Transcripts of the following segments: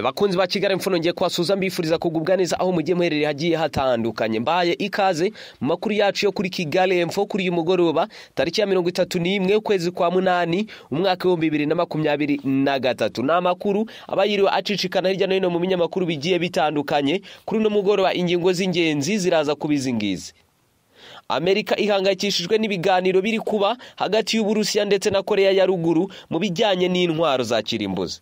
bakunzi ba kigali mfuno ngiye kwasuza mbifuriza kugubwa neza aho mugiye muherereye hagiye hatandukanye mbaye ikaze mu makuru yacu yo kuri kigali emfo kuri uyu mugoroba tariki ya mirongo itatu n'imwe ukwezi kwa munani umwaka w'ibihumbi bibiri na makumyabiri na gatatu ni amakuru aba yiriwe acicikana hirya no hino mu binyamakuru bigiye bitandukanye kuri uno mugoroba ingingo z'ingenzi ziraza kuba izi ngizi amerika ihangayikishijwe n'ibiganiro biri kuba hagati y'uburusiya ndetse na koreya ya ruguru mu bijyanye n'intwaro za kirimbuzi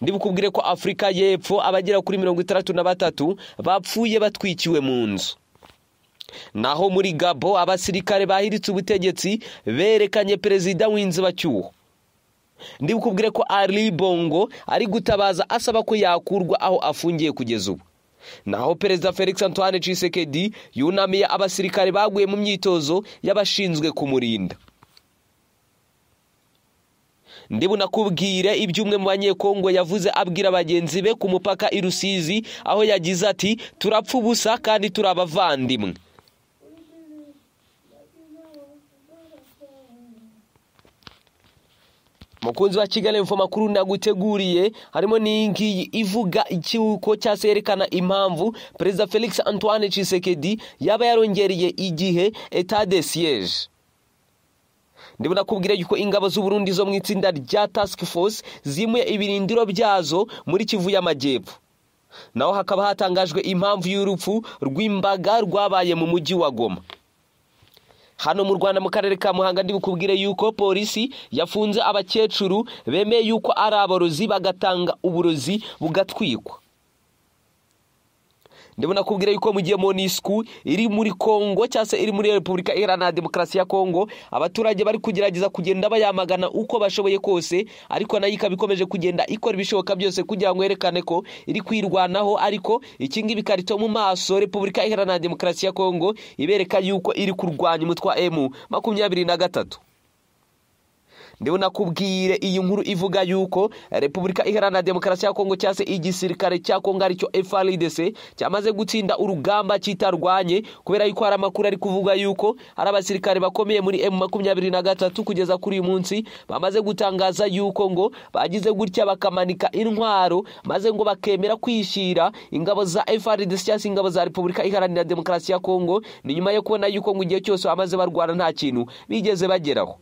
ndibukubwire ko afurika y'epfo abagera kuri mirongo itandatu na batatu bapfuye batwikiwe mu nzu naho muri gabo abasirikare bahiritse ubutegetsi berekanye perezida w'inzibacyuho ndibukubwire ko ari bongo ari gutabaza asaba ko yakurwa aho afungiye kugeza ubu naho perezida felix antoine cisekedi yunamiye abasirikare baguye mu myitozo y'abashinzwe kumurinda ndibunakubwire ibyo umwe mu banyekongo yavuze abwira bagenzi be ku mupaka i rusizi aho yagize ati turapfa ubusa kandi turi abavandimwe mukunzi wa kigali info makuru naguteguriye harimo n'iyingiyi ivuga ikiruhuko cyangwa se yerekana impamvu perezida felix antoine cisekedi yaba yarongereye igihe etade siyeje ndabona nakubwira yuko ingabo z'uburundi zo mu itsinda rya task force zimuye ibirindiro byazo muri kivu y'amajyepfo naho hakaba hatangajwe impamvu y'urupfu rw'imbaga rwabaye mu mujyi wa goma hano mu rwanda mu karere ka muhanga ndibukubwire yuko polisi yafunze abakecuru bemeye yuko ari aborozi bagatanga uburozi bugatwikwa ndabona kubwira yuko mu gihe monisku iri muri congo cyangwa se iri muri repubulika iharanira demokarasi ya congo abaturage bari kugerageza kugenda bayamagana uko bashoboye kose ariko nayo ikaba ikomeje kugenda ikora ibishoboka byose kugira ngo yerekane ko iri kwirwanaho ariko iki ngibi ikarito mu maso repubulika iharanira demokarasi ya congo ibereka yuko iri kurwanya umutwe wa emu makumyabiri na gatatu ndabona kubwire iyi nkuru ivuga yuko repubulika iharanira demokarasi ya kongo cyangwa se igisirikare cya kongo aricyo frdc cyamaze gutsinda urugamba kitarwanye kubera yuko hari amakuru ari kuvuga yuko hari abasirikare bakomeye muri m makumyabiri na gatatu kugeza kuri uyu munsi bamaze gutangaza yuko ngo bagize gutya bakamanika intwaro maze ngo bakemera kwishyira ingabo za frdc cyangwa se ingabo za repubulika iharanira demokarasi ya kongo ni nyuma yo kubona yuko ngo igihe cyose bamaze barwana nta kintu bigeze bageraho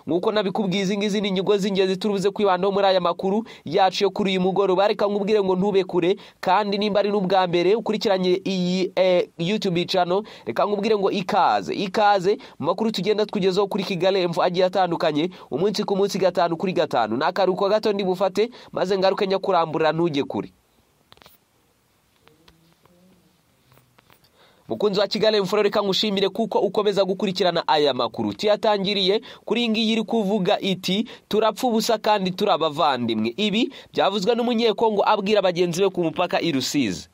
nk'uko nabikubwiye izi ngizi ni inyigo z'ingenzi turibuze kwibandaho muri aya makuru yacu yo kuri uyu mugoroba reka nkubwire ngo ntube kure kandi nimba ari n'ubwa mbere ukurikiranye iyi YouTube cano reka nkubwire ngo ikaze ikaze mu makuru tugenda tugezeho kuri kigali emfu agiye atandukanye umunsi ku munsi gatanu kuri gatanu ni akaruhuko gato ndibufate maze ngaruke nyakurambura ntujye kure mukunzi wa kigali mfuro reka ngushimire kuko ukomeza gukurikirana aya makuru tuyatangiriye kuri iyi ngiyi iri kuvuga iti turapfa ubusa kandi turi abavandimwe ibi byavuzwe n'umunyekongo abwira bagenzi be ku mupaka i rusizi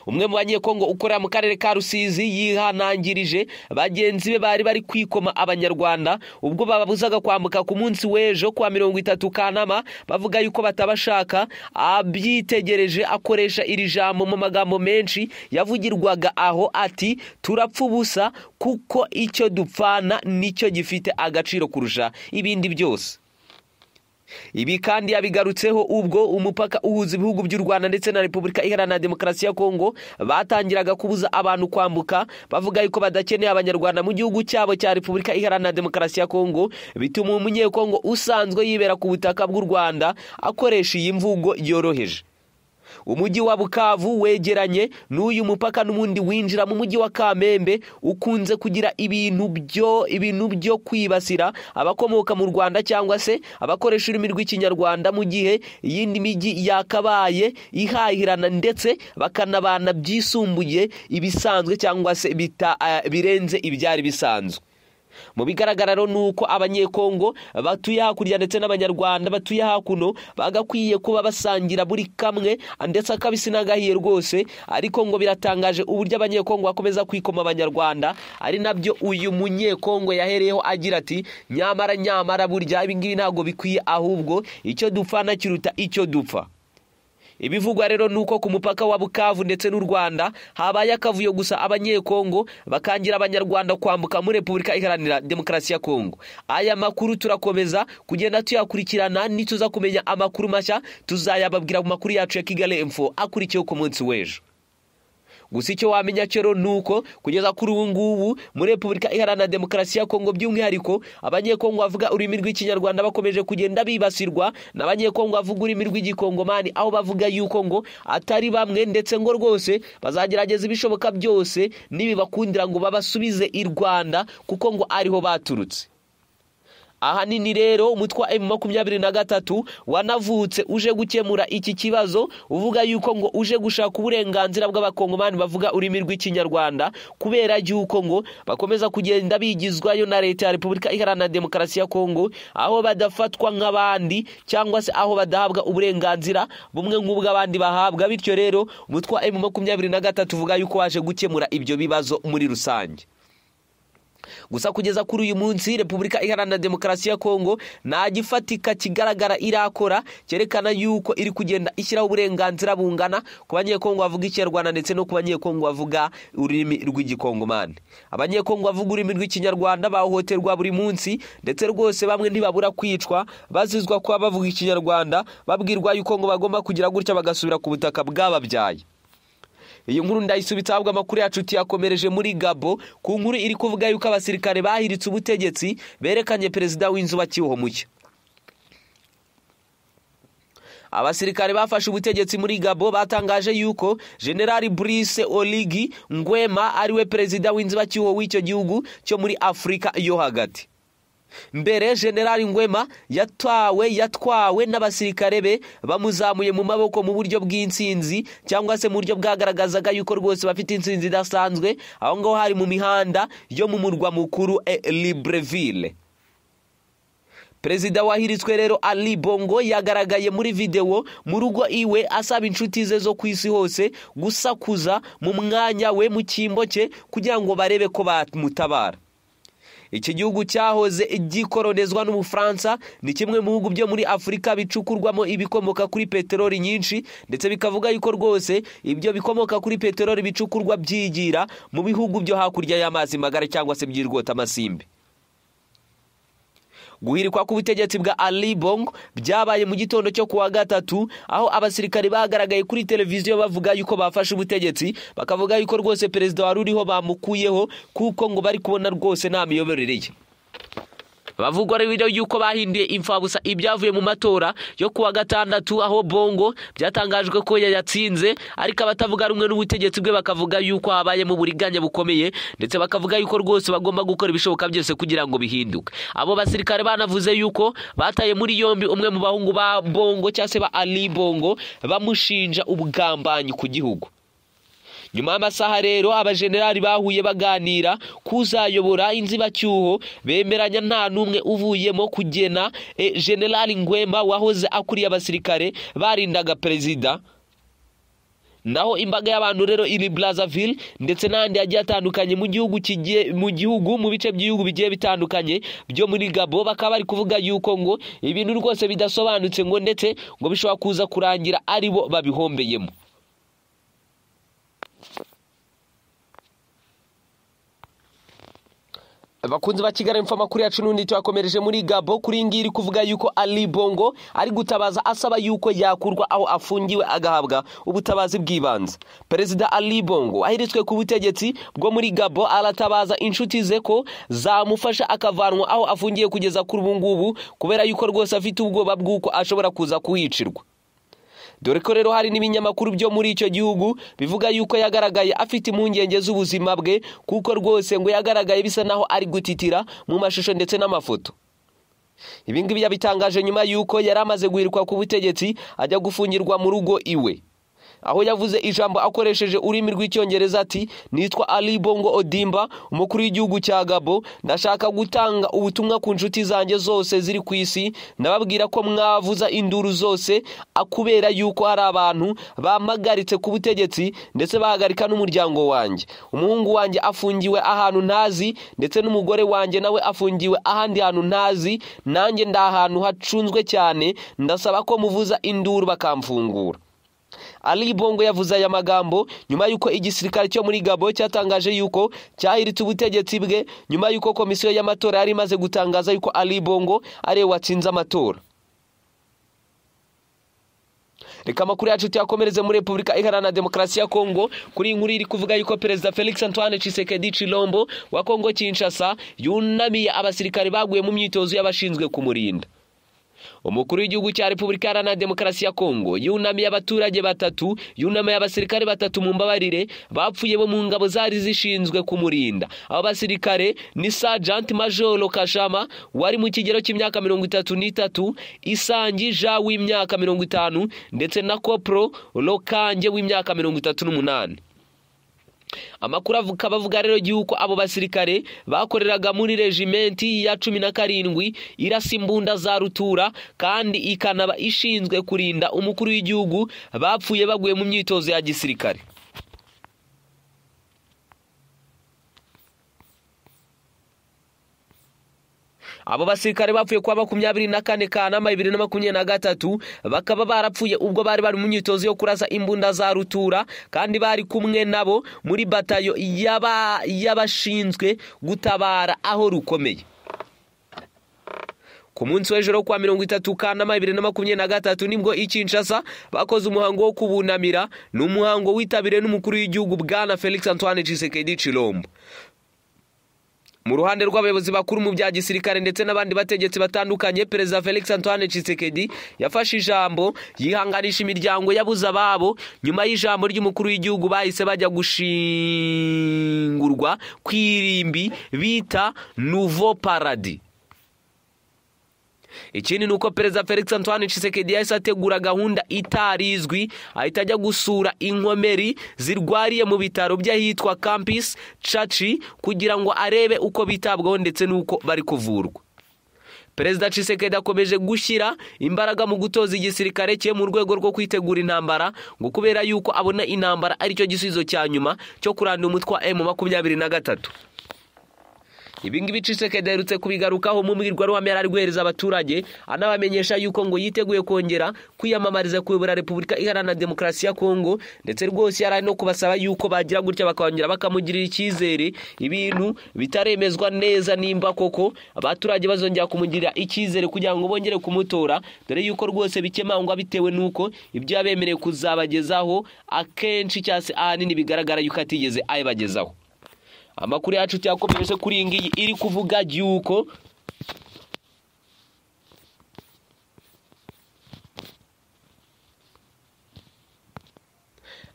umwe mu banyekongo ukorera mu karere ka rusizi yihanangirije bagenzi be bari bari kwikoma abanyarwanda ubwo babuzaga kwambuka ku munsi w'ejo kuwa mirongo itatu kanama bavuga yuko batabashaka abyitegereje akoresha iri jambo mu magambo menshi yavugirwaga aho ati turapfa ubusa kuko icyo dupfana nicyo gifite agaciro kurusha ibindi byose ibi kandi yabigarutseho ubwo umupaka uhuza ibihugu by'u rwanda ndetse na repubulika iharanira demokarasi ya kongo batangiraga kubuza abantu kwambuka bavuga yuko badakeneye abanyarwanda mu gihugu cyabo cya repubulika iharanira demokarasi ya kongo bituma umunyekongo usanzwe yibera ku butaka bw'u rwanda akoresha iyi mvugo yoroheje umujyi wa bukavu wegeranye n'uyu mupaka n'ubundi winjira mu mujyi wa kamembe ukunze kugira ibintu byo ibintu byo kwibasira abakomoka mu rwanda cyangwa se abakoresha ururimi rw'ikinyarwanda mu gihe iyindi mijyi yakabaye ihahirana ndetse bakanabana byisumbuye ibisanzwe cyangwa se birenze ibyari bisanzwe mu bigaragara rero ni uko abanyekongo batuye hakurya ndetse n'abanyarwanda batuye hakuno bagakwiye kuba basangira buri kamwe ndetse akabisi n'agahiye rwose ariko ngo biratangaje uburyo abanyekongo bakomeza kwikoma abanyarwanda ari nabyo uyu munyekongo yahereyeho agira ati nyamara nyamara burya ibingibi ntabwo bikwiye ahubwo icyo dupfa na kiruta icyo dupfa ibivugwa rero ni uko ku mupaka wa bukavu ndetse n'u rwanda habaye akavuyo gusa abanyekongo bakangira abanyarwanda kwambuka muri repubulika iharanira demokarasi ya kongo aya makuru turakomeza kugenda tuyakurikirana nituza kumenya amakuru mashya tuzayababwira mu makuru yacu ya kigali info akurikiyeho ku munsi w'ejo gusa icyo wamenya cyo ni uko kugeza kuri ubu ngubu muri repubulika iharanira demokarasi ya kongo by'umwihariko abanyekongo bavuga ururimi rw'ikinyarwanda bakomeje kugenda bibasirwa n'abanyekongo bavuga ururimi rw'igikongomani aho bavuga yuko ngo atari bamwe ndetse ngo rwose bazagerageza ibishoboka byose n'ibibakundira ngo babasubize i rwanda kuko ngo ariho baturutse ahanini rero umutwe wa emu makumyabiri na gatatu wanavutse uje gukemura iki kibazo uvuga yuko ngo uje gushaka uburenganzira bw'abakongomani bavuga ururimi rw'ikinyarwanda kubera yuko ngo bakomeza kugenda bigizwayo na leta ya repubulika iharanira demokarasi ya kongo aho badafatwa nk'abandi cyangwa se aho badahabwa uburenganzira bumwe nk'ubw'abandi bahabwa bityo rero umutwe wa emu makumyabiri na gatatu uvuga yuko waje gukemura ibyo bibazo muri rusange gusa kugeza kuri uyu munsi repubulika iharanira demokarasi ya kongo nta gifatika kigaragara irakora cyerekana yuko iri kugenda ishyiraho uburenganzira bungana ku banyekongo bavuga ikinyarwanda ndetse no ku banyekongo bavuga ururimi rw'igikongomani abanyekongo bavuga ururimi rw'ikinyarwanda bahohoterwa buri munsi ndetse rwose bamwe ntibabura kwicwa bazizwa kuba bavuga ikinyarwanda babwirwa yuko ngo bagomba kugira gutya bagasubira ku butaka bwababyaye iyi nkuru ndayisubitse ahabwa amakuru yacu tuyakomereje muri gabo ku nkuru iri kuvuga yuko abasirikare bahiritse ubutegetsi berekanye perezida w'inzu bakiweho muke abasirikare bafashe ubutegetsi muri gabo batangaje yuko generali Brice oligi ngwema ariwe perezida w'inzu bakiweho w'icyo gihugu cyo muri afurika yo hagati mbere generali ngwema yatawe yatwawe n'abasirikare be bamuzamuye mu maboko mu buryo bw'insinzi cyangwa se mu buryo bwagaragazaga yuko rwose bafite insinzi idasanzwe aho ngaho hari mu mihanda yo mu murwa mukuru e libreville perezida wahiritswe rero ali bongo yagaragaye muri videwo mu rugo iwe asaba inshuti ze zo ku isi hose gusakuza mu mwanya we mu cyimbo cye kugira ngo barebe ko bamutabara iki gihugu cyahoze gikolonizwa n'ubufaransa ni kimwe mu bihugu byo muri afurika bicukurwamo ibikomoka kuri peteroli nyinshi ndetse bikavuga yuko rwose ibyo bikomoka kuri peteroli bicukurwa byigira mu bihugu byo hakurya y'amazi magari cyangwa se by'irwota amasimbi guhirikwa k'ubutegetsi bwa ali bongo byabaye mu gitondo cyo kuwa gatatu aho abasirikari bagaragaye kuri televiziyo bavuga yuko bafashe ubutegetsi bakavuga yuko rwose perezida wari uriho bamukuyeho kuko ngo bari kubona rwose nta miyoborere ye bavugwa rero yuko bahinduye imfabusa ibyavuye mu matora yo kuwa gatandatu aho bongo byatangajwe ko yayatsinze ariko abatavuga rumwe n'ubutegetsi bwe bakavuga yuko habayemo uburiganya bukomeye ndetse bakavuga yuko rwose bagomba gukora ibishoboka byose kugira ngo bihinduke abo basirikare banavuze yuko bataye muri yombi umwe mu bahungu ba bongo cyangwa se ba ali bongo bamushinja ubugambanyi ku gihugu nyuma y'amasaha rero abajenerali bahuye baganira kuzayobora inzibacyuho bemeranya nta n'umwe uvuyemo kugena generali ngwema wahoze akuriye abasirikare barindaga perezida naho imbaga y'abantu rero iri Brazzaville ndetse n'ahandi hagiye hatandukanye mu gihugu mu gihugu mu bice by'ibihugu bigiye bitandukanye byo muri gabo bakaba bari kuvuga yuko ngo ibintu rwose bidasobanutse ngo ndetse ngo bishobora kuza kurangira ari bo babihombeyemo bakunzi ba kigali mfa amakuru yacu n'undi tuyakomereje muri gabo kuri iyi ngiyi iri kuvuga yuko ali bongo ari gutabaza asaba yuko yakurwa aho afungiwe agahabwa ubutabazi bw'ibanze perezida ali bongo ahiritswe ku butegetsi bwo muri gabo aratabaza inshuti ze ko zamufasha akavanwa aho afungiye kugeza kuri ubu ngubu kubera yuko rwose afite ubwoba bw'uko ashobora kuza kuhicirwa dore ko rero hari n'ibinyamakuru byo muri icyo gihugu bivuga yuko yagaragaye afite impungenge z'ubuzima bwe kuko rwose ngo yagaragaye bisa naho ari gutitira mu mashusho ndetse n'amafoto ibi ngibi yabitangaje nyuma y'uko yari amaze guhirwa ku butegetsi ajya gufungirwa mu rugo iwe aho yavuze ijambo akoresheje ururimi rw'icyongereza ati nitwa ali bongo odimba umukuru w'igihugu cya gabo ndashaka gutanga ubutumwa ku nshuti zanjye zose ziri ku isi ndababwira ko mwavuza induru zose kubera yuko hari abantu bamagaritse ku butegetsi ndetse bahagarika n'umuryango wanjye umuhungu wanjye afungiwe ahantu ntazi ndetse n'umugore wanjye nawe afungiwe ahandi hantu ntazi nanjye ndi ahantu hacunzwe cyane ndasaba ko muvuza induru bakamfungura Ali Bongo yavuze aya magambo nyuma y'uko igisirikare cyo muri Gabo cyatangaje yuko cyahiritse ubutegetsi bwe nyuma y'uko komisiyo y'amatora yari imaze gutangaza yuko Ali Bongo ariwe watsinze amatora reka amakuru yacu tuyakomereze muri repubulika iharanira demokarasi ya kongo kuri iyi nkuru iri kuvuga yuko perezida felix antoine Tshisekedi Chilombo wa kongo kinshasa yunamiye abasirikare baguye mu myitozo y'abashinzwe kumurinda umukuru w'igihugu cya repubulika iharanira demokarasi ya kongo yunamiye abaturage batatu yunamiye abasirikare batatu mu mbabarire bapfuye bo mu ngabo zari zishinzwe kumurinda abo basirikare ni sajanti majoro kashama wari mu kigero cy'imyaka mirongo itatu n'itatu isangi ja w'imyaka mirongo itanu ndetse na kopro rokange w'imyaka mirongo itatu n'umunani amakuru akaba avuga rero y'uko abo basirikare bakoreraga muri regimenti ya cumi na karindwi irasa imbunda za rutura kandi ikanaba ishinzwe kurinda umukuru w'igihugu bapfuye baguye mu myitozo ya gisirikare abo basirikare bapfuye kuwa makumyabiri na kane kanama bibiri na makumyabiri na gatatu bakaba barapfuye ubwo bari bari mu myitozo yo kurasa imbunda za rutura kandi bari kumwe nabo muri batayo y'abashinzwe gutabara aho rukomeye ku munsi w'ejo kuwa mirongo itatu kanama bibiri na makumyabiri na gatatu nibwo ikinshasa bakoze umuhango wo kubunamira ni umuhango witabiriwe n'umukuru w'igihugu bwana felix antoine Tshisekedi Chilombo mu ruhande rw'abayobozi bakuru mu bya gisirikare ndetse n'abandi bategetsi batandukanye perezida felix antoine Tshisekedi yafashe ijambo yihanganisha imiryango yabuze ababo nyuma y'ijambo ry'umukuru w'igihugu bahise bajya gushingurwa ku irimbi bita nuvo paradi ikindi ni uko perezida felix antoine Tshisekedi yahise ategura gahunda itarizwi ahita ajya gusura inkomeri zirwariye mu bitaro by'ahitwa campus caci kugira ngo arebe uko bitabwaho ndetse n'uko bari kuvurwa perezida Tshisekedi akomeje gushyira imbaraga mu gutoza igisirikare cye mu rwego rwo kwitegura intambara ngo kubera yuko abona intambara aricyo gisubizo cya nyuma cyo kurandura umutwe wa emu makumyabiri na gatatu ibingibi Tshisekedi aherutse kubigarukaho mu mbwirwaruhame yari ari guhereza abaturage anabamenyesha yuko ngo yiteguye kongera kwiyamamariza kuyobora repubulika iharanira demokarasi ya kongo ndetse rwose yari ari no kubasaba yuko bagira gutya bakongera bakamugirira icyizere ibintu bitaremezwa neza nimba koko abaturage bazongera kumugirira icyizere kugira ngo bongere kumutora dore yuko rwose bikemangwa bitewe n'uko ibyo yabemerewe kuzabagezaho akenshi cyangwa se ahanini bigaragara yuko atigeze ayibagezaho amakuru yacu tuyakomereje kuri iyi ngiyi iri kuvuga yuko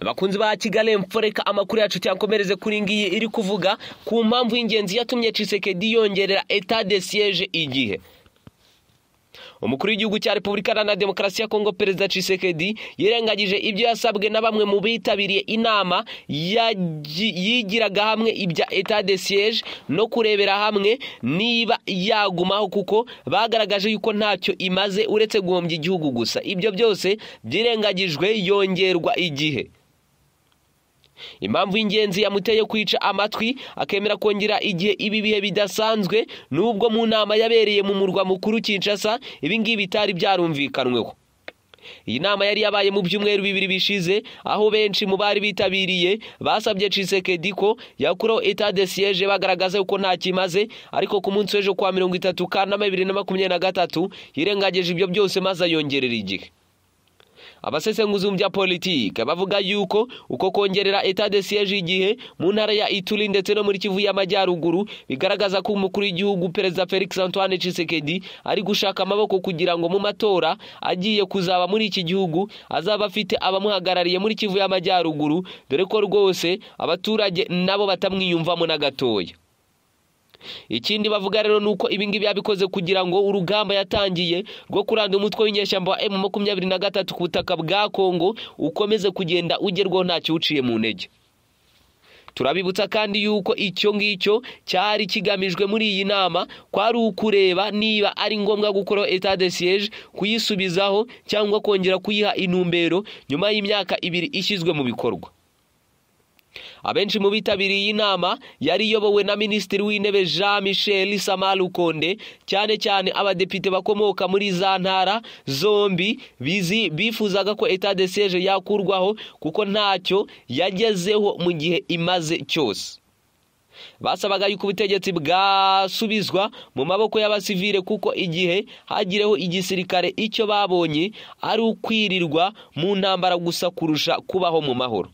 abakunzi ba kigali mforeka amakuru yacu tuyakomereze kuri iyi ngiyi iri kuvuga ku mpamvu y'ingenzi yatumye Tshisekedi yongerera eta de siyeje igihe umukuru w'igihugu cya repubulika iharanira demokarasi ya kongo perezida Tshisekedi yirengagije ibyo yasabwe na bamwe mu bitabiriye inama yigiraga hamwe ibya eta de siyeje no kurebera hamwe niba yagumaho kuko bagaragaje yuko ntacyo imaze uretse guhombya igihugu gusa ibyo byose byirengagijwe yongerwa igihe impamvu y'ingenzi yamuteye kwica amatwi akemera kongera igihe ibi bihe bidasanzwe n'ubwo mu nama yabereye mu murwa mukuru Kinshasa ibi ngibi bitari byarumvikanweho iyi nama yari yabaye mu byumweru bibiri bishize aho benshi mu bari bitabiriye basabye Tshisekedi ko yakuraho etat de siège bagaragaza ko nta kimaze ariko ku munsi w'ejo kwa mirongo itatu kanama bibiri na makumyabiri na gatatu yirengagije ibyo byose maze ayongerera igihe abasesenguzi mu bya politike bavuga yuko uko kongerera eta de siyeje igihe mu ntara ya ituri ndetse no muri kivu y'amajyaruguru bigaragaza ko umukuru w'igihugu perezida felix antoine Tshisekedi ari gushaka amaboko kugira ngo mu matora agiye kuzaba muri iki gihugu azaba afite abamuhagarariye muri kivu y'amajyaruguru dore ko rwose abaturage nabo batamwiyumvamo na gatoya ikindi bavuga rero ni uko ibingibi yabikoze kugira ngo urugamba yatangiye rwo kuranda umutwe w'inyeshyamba wa emu makumyabiri na gatatu ku butaka bwa kongo ukomeze kugenda ugerwaho ntacyo uciye mu ntege turabibutsa kandi yuko icyo ngicyo cyari kigamijwe muri iyi nama kwari ukureba niba ari ngombwa gukora eta de siyeje kuyisubizaho cyangwa kongera kuyiha intumbero nyuma y'imyaka ibiri ishyizwe mu bikorwa abenshi mu bitabiriye iyi nama yari iyobowe na minisitiri w'intebe jean michel samar rukonde cyane cyane abadepite bakomoka muri za ntara zombi bizi bifuzaga ko etat de siège yakurwaho kuko ntacyo yagezeho mu gihe imaze cyose basabaga yuko ubutegetsi bwasubizwa mu maboko y'abasivile kuko igihe hagireho igisirikare icyo babonye ari ukwirirwa mu ntambara gusa kurusha kubaho mu mahoro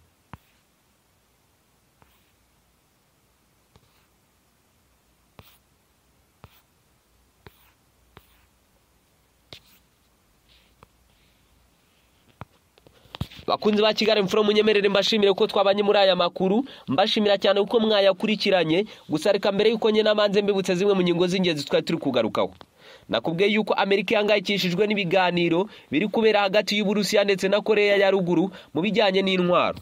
bakunzi ba kigali mfuro munyemerere mbashimire ko twabanye muri aya makuru mbashimira cyane kuko mwayakurikiranye gusa reka mbere y'uko njye n'amanze mbibutse zimwe mu ngingo z'ingenzi twari turi kugarukaho nakubwiye yuko amerika ihangayikishijwe n'ibiganiro biri kubera hagati y'uburusiya ndetse na koreya ya ruguru mu bijyanye n'intwaro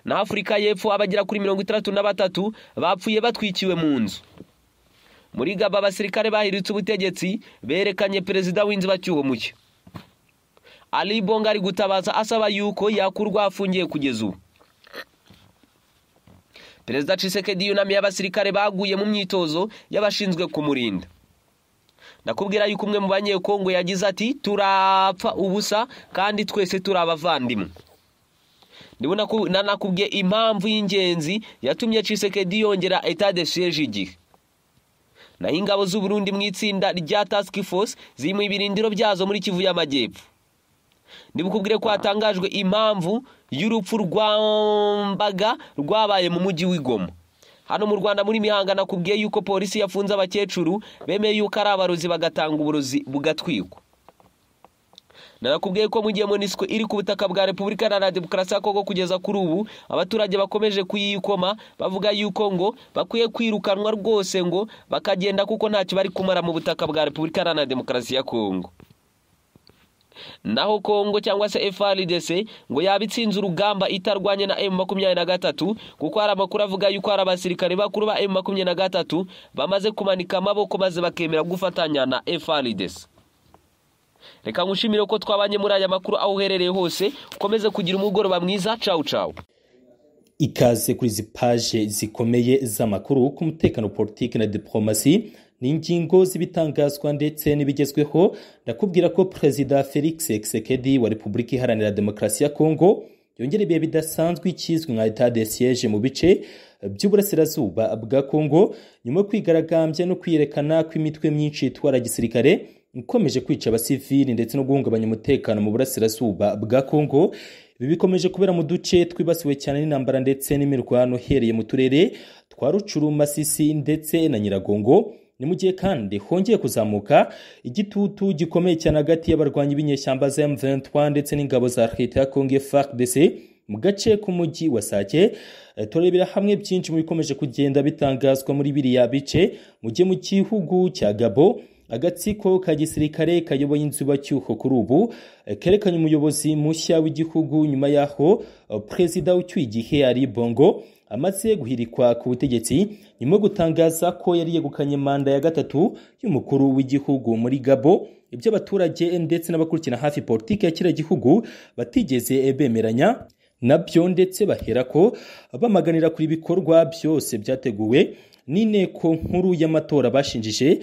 na afurika y'epfo abagera kuri mirongo itandatu na batatu bapfuye batwikiwe mu nzu muri gaba abasirikare bahiritse ubutegetsi berekanye perezida w'inzibacyuho muke Ali Bonga ari gutabaza asaba yuko yakurwa afungiye kugeza ubu perezida Tshisekedi yunamiye abasirikare baguye mu myitozo y'abashinzwe kumurinda nakubwira yuko umwe mu banyekongo yagize ati turapfa ubusa kandi twese turi abavandimwe nanakubwiye impamvu y'ingenzi yatumye Tshisekedi yongera etat de siège igihe naho ingabo z'uburundi mu itsinda rya task force ziri mu ibirindiro byazo muri kivu y'amajyepfo ntibukubwire ko hatangajwe impamvu y'urupfu rwambaga rwabaye mu mujyi w'igoma hano mu rwanda muri mihanga nakubwiye yuko polisi yafunze abakecuru bemeye yuko ari abarozi bagatanga uburozi bugatwikwa nanakubwiye ko mu gihe monisiko iri ku butaka bwa repubulika na demokarasi ya kongo kugeza kuri ubu abaturage bakomeje kuyikoma bavuga yuko ngo bakwiye kwirukanwa rwose ngo bakagenda kuko ntacyo bari kumara mu butaka bwa repubulika na demokarasi ya kongo naho kongo cyangwa se FRDC ngo yaba itsinze urugamba itarwanye na M23 kuko hari amakuru avuga yuko hari abasirikare bakuru ba M23 bamaze kumanika amaboko maze bakemera gufatanya na FRDC reka ngushimire ko twabanye muri aya makuru aho uherereye hose ukomeze kugira umugoroba mwiza cawu cawu ikaze kuri izi paje zikomeye z'amakuru ku mutekano politiki na diplomasi ni ingingo z'ibitangazwa ndetse n'ibigezweho ndakubwira ko perezida felix Tshisekedi wa repubulika iharanira demokarasi ya kongo yongera ibihe bidasanzwe ikizwi nka etat de siège mu bice by'uburasirazuba bwa kongo nyuma yo kwigaragambya no kwiyerekana kw'imitwe myinshi itwara gisirikare ikomeje kwica abasivili ndetse no guhungabanya umutekano mu burasirazuba bwa kongo ibi bikomeje kubera mu duce twibasiwe cyane n'intambara ndetse n'imirwano uhereye mu turere twa rucuru masisi ndetse na nyiragongo ni mu gihe kandi hongeye kuzamuka igitutu gikomeye cyane hagati y'abarwanyi b'inyeshyamba za M23 ndetse n'ingabo za leta ya Congo FARDC mu gace k'umujyi wa Sake turebera hamwe byinshi mu bikomeje kugenda bitangazwa muri biriya bice mu gihe mu gihugu cya Gabo agatsiko ka gisirikare kayoboye inzibacyuho kuri ubu kerekanye umuyobozi mushya w'igihugu nyuma y'aho perezida ucyuye igihe ari bongo amaze guhirikwa ku butegetsi nyuma yo gutangaza ko yari yegukanye manda ya gatatu y'umukuru w'igihugu muri gabo ibyo abaturage ndetse n'abakurikirana hafi politiki ya kiriya gihugu batigeze bemeranya nabyo ndetse bahera ko bamaganira kuri ibikorwa byose byateguwe n'inteko nkuru y'amatora bashinjije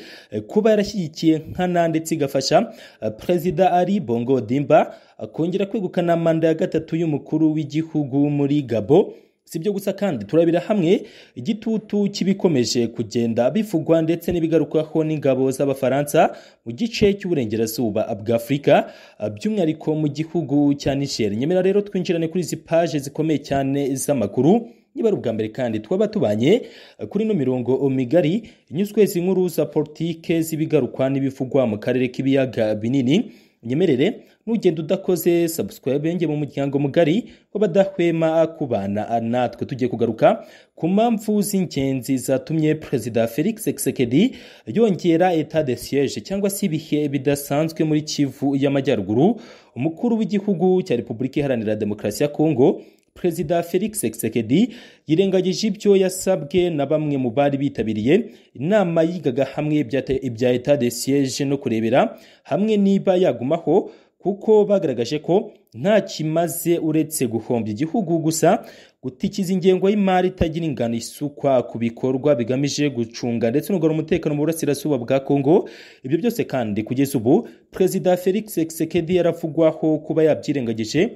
kuba yarashyigikiye nkana ndetse igafasha perezida ari bongo dimba kongera kwegukana manda ya gatatu y'umukuru w'igihugu muri gabo si byo gusa kandi turabira hamwe igitutu cy'ibikomeje kugenda bivugwa ndetse n'ibigarukwaho n'ingabo z'abafaransa mu gice cy'uburengerazuba bw'afurika by'umwihariko mu gihugu cya niger nyemera rero twinjirane kuri izi paje zikomeye cyane z'amakuru niba ari ubwa mbere kandi twaba tubanye kuri ino mirongo migari inyuzwe izi nkuru za politike z'ibigarukwa n'ibivugwa mu karere k'ibiyaga binini nyemerere nugenda udakoze subscribe nge mu muryango mugari w'abadahwema kubana natwe tugiye kugaruka ku mpamvu z'ingenzi zatumye perezida felix Tshisekedi yongera etat de siège cyangwa se ibihe bidasanzwe muri kivu y'amajyaruguru umukuru w'igihugu cya repubulika iharanira demokarasi ya kongo perezida felix Tshisekedi yirengagije ibyo yasabwe na bamwe mu bari bitabiriye inama yigaga hamwe ibya etat de siège no kurebera hamwe niba yagumaho kuko bagaragaje ko nta kimaze uretse guhombya igihugu gusa gutikiza ingengo y'imari itagira ingano isukwa ku bikorwa bigamije gucunga ndetse no umutekano mu burasirazuba bwa Kongo ibyo byose kandi kugeza ubu Perezida Felix Tshisekedi yaravugwaho kuba yabyirengagije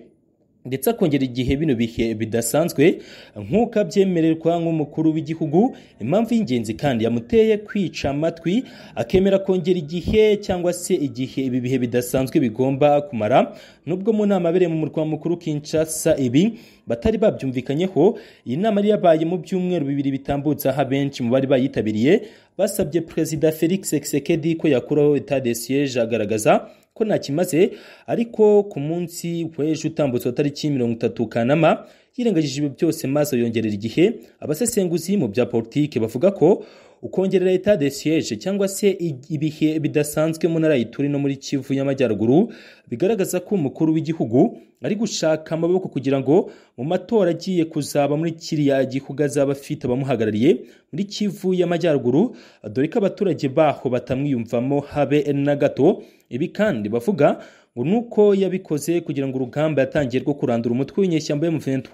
ndetse akongera igihe bino bihe bidasanzwe nk'uko abyemererwa nk'umukuru w'igihugu impamvu y'ingenzi kandi yamuteye kwica amatwi akemera kongera igihe cyangwa se igihe ibi bihe bidasanzwe bigomba kumara nubwo mu nama abereye mu murwa mukuru Kinshasa ibi batari babyumvikanyeho iyi nama yari yabaye mu byumweru bibiri bitambutse aho abenshi mu bari bayitabiriye basabye perezida Felix Tshisekedi ko yakuraho etat de siège agaragaza ko ntakimaze ariko ku munsi w'ejo utambutse wa tariki mirongo itatu kanama yirengagije ibyo byose maze yongerera igihe abasesenguzi mu bya politiki bavuga ko ukongerera etat de siège cyangwa se ibihe bidasanzwe mu ntara y'ituri no muri kivu y'amajyaruguru bigaragaza ko umukuru w'igihugu ari gushaka amaboko kugira ngo mu matora agiye kuzaba muri kiriya gihugu azaba afite abamuhagarariye muri kivu y'amajyaruguru dore ko abaturage baho batamwiyumvamo habe na gato ibi kandi bavuga ngo nuko yabikoze kugira ngo urugamba yatangiye rwo kurandura umutwe w'inyeshyamba y'umuventu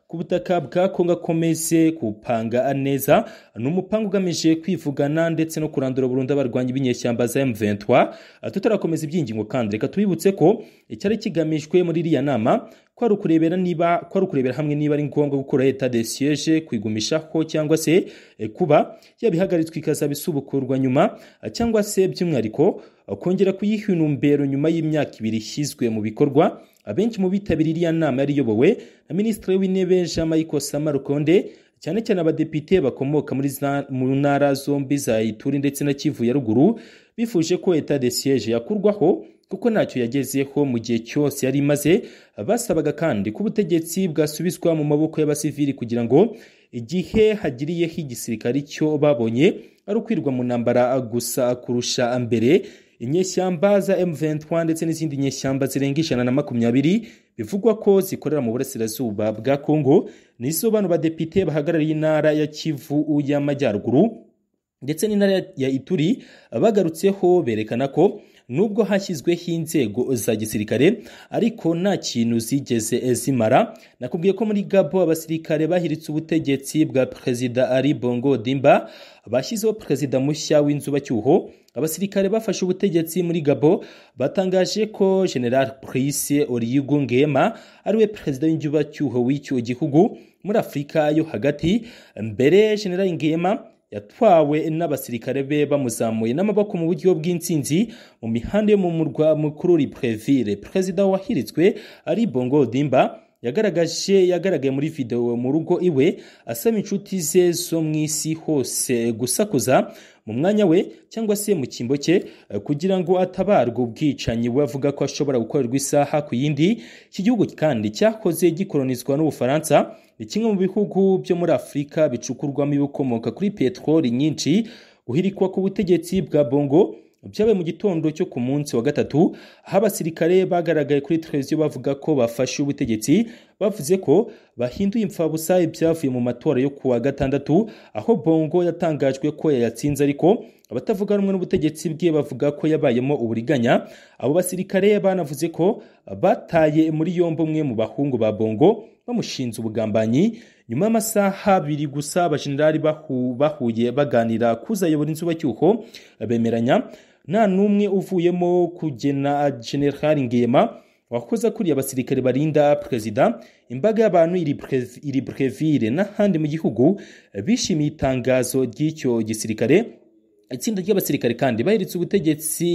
ku butaka bwa Kongo akomeze kupanga neza ni umupangu ugamije kwivugana ndetse no kurandura burundu abarwanyi b'inyeshyamba za M23 tutarakomeza ibyingingo kandi reka tubibutse ko icyari kigamijwe muri iriya nama ko ari ukurebera niba ko ari ukurebera hamwe niba ari ngombwa gukora etat de siège kwigumishaho cyangwa se kuba yabihagaritswe ikazaba isubukurwa nyuma cyangwa se by'umwihariko kongera kuyiha inumbero nyuma y'imyaka ibiri ishyizwe mu bikorwa abenshi mu bitabiriye iriya nama yari iyobowe na minisitiri w'intebe jean michael samarukonde cyane cyane abadepite bakomoka mu ntara zombi za ituri ndetse na kivu ya ruguru bifuje ko etat de siège yakurwaho kuko ntacyo yagezeho mu gihe cyose yari imaze basabaga kandi ko ubutegetsi bwasubizwa mu maboko y'abasivili kugira ngo igihe hagiriyeho igisirikare cyo babonye ari ukwirwa mu ntambara gusa kurusha mbere inyeshyamba za M23 ndetse n'izindi nyeshyamba zirenga ijana na makumyabiri bivugwa ko zikorera mu burasirazuba bwa Kongo nizo bano badepite bahagarariye intara ya Kivu y'amajyaruguru ndetse n'intara ya Ituri bagarutseho berekana ko nubwo hashyizweho inzego za gisirikare ariko nta kintu zigeze zimara nakubwiye ko muri Gabo abasirikare bahiritse ubutegetsi bwa Perezida Ali Bongo Dimba bashyizeho perezida mushya w'inzubacyuho abasirikare bafashe ubutegetsi muri Gabo batangaje ko General Brice Oligui Nguema ariwe perezida w'inzubacyuho w'icyo gihugu muri Afurika yo hagati mbere General Nguema yatwawe n'abasirikare be bamuzamuye n'amaboko mu buryo bw'intsinzi mu mihanda yo mu murwa mukuru Libreville perezida wahiritswe ari Bongo Dimba yagaragaje yagaragaye muri video mu rugo iwe asaba inshuti ze zo mu isi hose gusakuza mu mwanya we cyangwa se mu cyimbo cye kugira ngo atabarwe ubwicanyi we avuga ko ashobora gukorerwa isaha ku yindi iki gihugu kandi cyakoze gikolonizwa n'ubufaransa ni kimwe mu bihugu byo muri afurika bicukurwamo ibikomoka kuri peteroli nyinshi guhirikwa ku butegetsi bwa bongo byabaye mu gitondo cyo ku munsi wa gatatu aho abasirikare bagaragaye kuri televiziyo bavuga ko bafashe ubutegetsi bavuze ko bahinduye imfabusa ibyavuye mu matora yo kuwa gatandatu aho bongo yatangajwe ko yayatsinze ariko abatavuga rumwe n'ubutegetsi bwe bavuga ko yabayemo uburiganya abo basirikare banavuze ko bataye muri yombi umwe mu bahungu ba bongo bamushinze ubugambanyi nyuma y'amasaha abiri gusa abajenerali bahuye baganira kuzayobora inzubacyuho bemeranya nta n'umwe uvuyemo kugena general ngema wakoze akuriye abasirikare barinda perezida imbaga y'abantu iri brevire n'ahandi mu gihugu bishimiye itangazo ry'icyo gisirikare itsinda ry'abasirikare kandi bahiritse ubutegetsi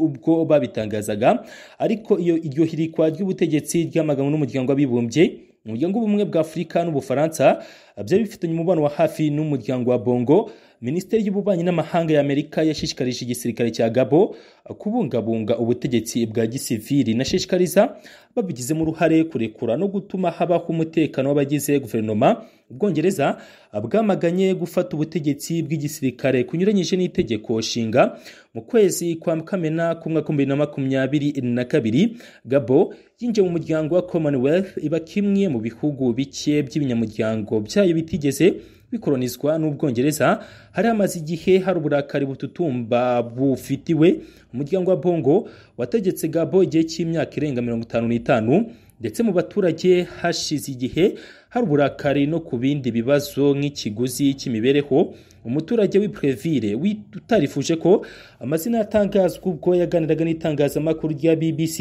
ubwo babitangazaga ariko iyo iryo hirikwa ry'ubutegetsi ryamaganwe n'umuryango w'abibumbye umuryango w'ubumwe bwa afurika n'ubufaransa byari bifitanye umubano wa hafi n'umuryango wa bongo minisiteri y'ububanyi n'amahanga y'amerika yashishikarije igisirikare cya gabo kubungabunga ubutegetsi bwa gisivili nashishikariza babigizemo uruhare kurekura no gutuma habaho umutekano w'abagize guverinoma ubwongereza bwamaganye gufata ubutegetsi bw'igisirikare kunyuranyije n'itegeko nshinga mu kwezi kwa kamena k'umwaka w'ibihumbi na makumyabiri na kabiri gabo yinjiye mu muryango wa commonwealth iba kimwe mu bihugu bike by'ibinyamuryango byayo bitigeze bikolonizwa n'ubwongereza hari hamaze igihe hari uburakari bututumba bufitiwe umuryango wa bongo wategetse gabo igihe cy'imyaka irenga mirongo itanu n'itanu ndetse mu baturage hashize igihe hari uburakari no ku bindi bibazo nk'ikiguzi cy'imibereho umuturage w'iprevire utarifuje ko amazina yatangazwa ubwo yaganiraga n'itangazamakuru rya bbc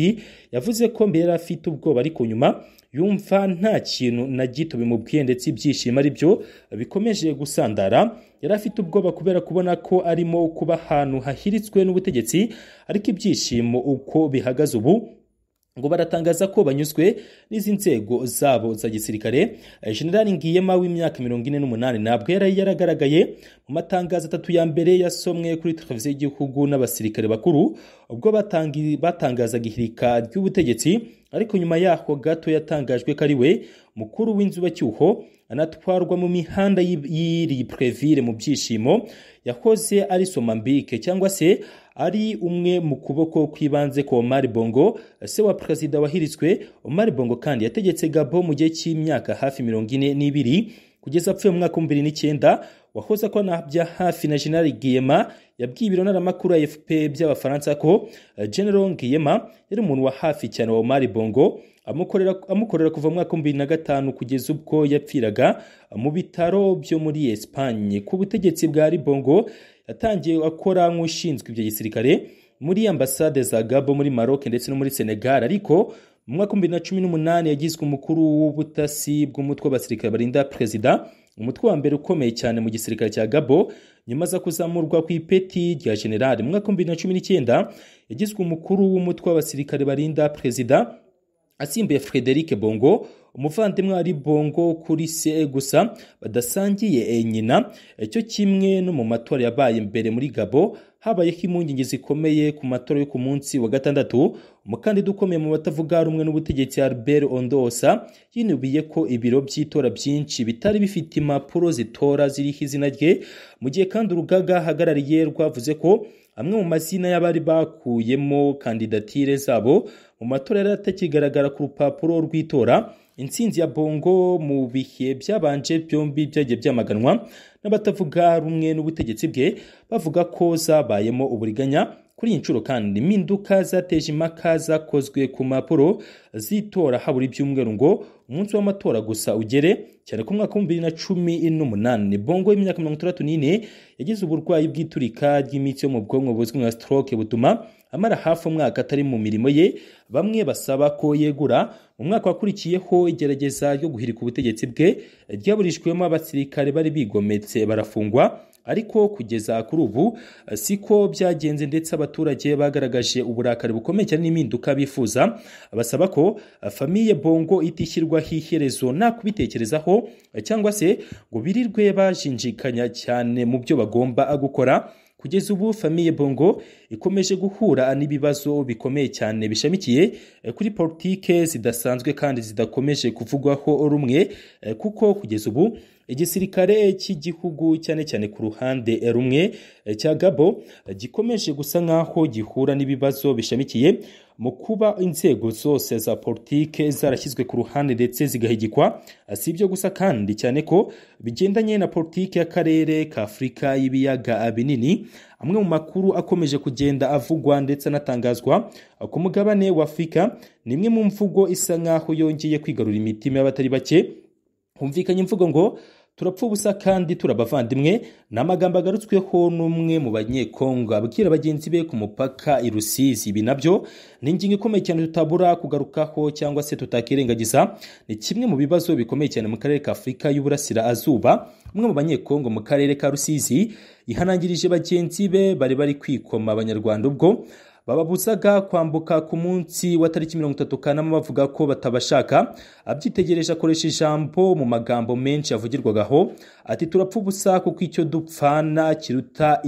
yavuze ko mbere yari afite ubwoba ariko nyuma yumva nta kintu na gito bimubwiye ndetse ibyishimo ari byo bikomeje gusandara yari afite ubwoba kubera kubona ko arimo kuba ahantu hahiritswe n'ubutegetsi ariko ibyishimo uko bihagaze ubu ngo baratangaza ko banyuzwe n'izi nzego zabo za gisirikare generali ngiyema w'imyaka mirongo ine n'umunani ntabwo yari yaragaragaye mu matangazo atatu ya mbere yasomwe kuri televiziyo y'igihugu n'abasirikare bakuru ubwo batangazaga ihirika ry'ubutegetsi ariko nyuma yaho gato yatangajwe ko ari we mukuru w'inzubacyuho anatwarwa mu mihanda y'iri previre mu byishimo yakoze ari somambike cyangwa se ari umwe mu kuboko kw'ibanze kwa Omar Bongo se wa perezida wahiritswe Omar Bongo kandi yategetse Gabo mu gihe cy'imyaka hafi mirongo ine n'ibiri kugeza apfuye mu mwaka wa bibiri n'icyenda wahoze ko bya hafi na General Guillema yabwiye ibirontaramakuru ya FP by'abafaransa ko General Guillema yari umuntu wa hafi cyane wa Omar Bongo amukorera, amukorera kuva mu mwaka wa bibiri na gatanu kugeza ubwo yapfiraga mu bitaro byo muri Espagne ku butegetsi bwa Bongo yatangiye akora nk'ushinzwe ibyo gisirikare muri ambasade za Gabo muri Maroc ndetse no muri Senegal ariko mu mwaka wa bibiri na cumi n'umunani yagizwe umukuru w'ubutasi bw'umutwe w'abasirikare barinda perezida umutwe wa mbere ukomeye cyane mu gisirikare cya Gabo nyuma aza kuzamurwa ku ipeti rya generale mu mwaka wa bibiri na cumi n'icyenda yagizwe umukuru w'umutwe w'abasirikare barinda perezida asimbuye Frederic Bongo umuvandimwe ari bongo kuri se gusa badasangiye nyina cyo kimwe no mu matora yabaye mbere muri gabo habayeho impungenge zikomeye ku matora yo ku munsi wa gatandatu umukandida ukomeye mu batavuga rumwe n'ubutegetsi albert ondosa yinubiye ko ibiro by'itora byinshi bitari bifite impapuro zitora ziriho izina rye mu gihe kandi urugaga ahagarariye rwavuze ko amwe mu mazina y'abari bakuyemo kandidatire zabo mu matora yari atakigaragara ku rupapuro rw'itora intsinzi ya bongo mu bihe byabanje byombi byagiye byamaganwa n'abatavuga rumwe n'ubutegetsi bwe bavuga ko zabayemo uburiganya kuri iyi nshuro kandi impinduka zateje impaka zakozwe ku mpapuro z'itora habura ibyumweru ngo umunsi w'amatora gusa ugere cyane ku mwaka wa bibiri na cumi n'umunani bongo y'imyaka mirongo itandatu n'ine yagize uburwayi bw'iturika ry'imitsi yo mu bwonko buzwi nka stroke butuma amara hafi umwaka atari mu mirimo ye bamwe basaba ko yegura mu mwaka wakurikiyeho igerageza ryo guhirika ubutegetsi bwe ryaburishwemo abasirikare bari bigometse barafungwa ariko kugeza kuri ubu siko byagenze ndetse abaturage bagaragaje uburakari bukomeye cyane n'impinduka bifuza basaba ko famiye bongo itishyirwaho iherezo nta kubitekerezaho cyangwa se ngo birirwe bajinjikanya cyane mu byo bagomba gukora kugeza ubu famiye bongo ikomeje guhura n'ibibazo bikomeye cyane bishamikiye kuri politike zidasanzwe kandi zidakomeje kuvugwaho rumwe kuko kugeza ubu igisirikare cy'igihugu cyane cyane ku ruhande rumwe cya gabo gikomeje gusa nk'aho gihura n'ibibazo bishamikiye mu kuba inzego zose za politike zarashyizwe ku ruhande ndetse zigahigikwa si ibyo gusa kandi cyane ko bigendanye na politike y'akarere ka afurika y'ibiyaga binini amwe mu makuru akomeje kugenda avugwa ndetse anatangazwa ku mugabane wa afurika ni imwe mu mvugo isa nk'aho yongeye kwigarura imitima y'abatari bake humvikanye imvugo ngo turapfa ubusa kandi turabavandimwe ni amagambo agarutsweho n'umwe mu banyekongo abwira bagenzi be ku mupaka i rusizi ibi nabyo ni ingingo ikomeye cyane tutabura kugarukaho cyangwa se tutakirengagiza ni kimwe mu bibazo bikomeye cyane mu karere ka afurika y'uburasirazuba umwe mu banyekongo mu karere ka rusizi yihanangirije bagenzi be bari bari kwikoma abanyarwanda ubwo bababuzaga kwambuka ku munsi wa tariki mirongo itatu kanama bavuga ko batabashaka abyitegereje akoresha ijambo mu magambo menshi yavugirwagaho ati turapfa ubusa kuko icyo dupfana kiruta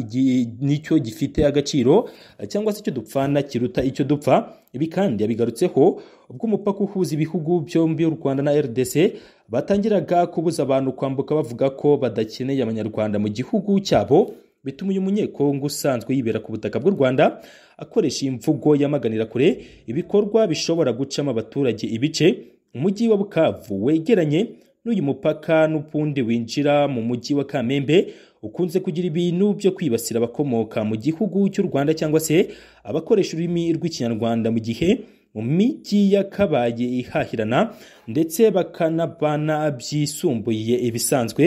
nicyo gifite agaciro cyangwa se icyo dupfana kiruta icyo dupfa ibi kandi yabigarutseho ubwo umupaka uhuza ibihugu byombi y'u rwanda na rdc batangiraga kubuza abantu kwambuka bavuga ko badakeneye abanyarwanda mu gihugu cyabo bituma uyu munyekongo usanzwe yibera ku butaka bw'u rwanda akoresha imvugo yamaganira kure ibikorwa bishobora gucamo abaturage ibice umujyi wa bukavu wegeranye n'uyu mupaka n'ubundi winjira mu mujyi wa kamembe ukunze kugira ibintu byo kwibasira abakomoka mu gihugu cy'u rwanda cyangwa se abakoresha ururimi rw'ikinyarwanda mu gihe mu mijyi yakabaye ihahirana ndetse bakanabana byisumbuye ibisanzwe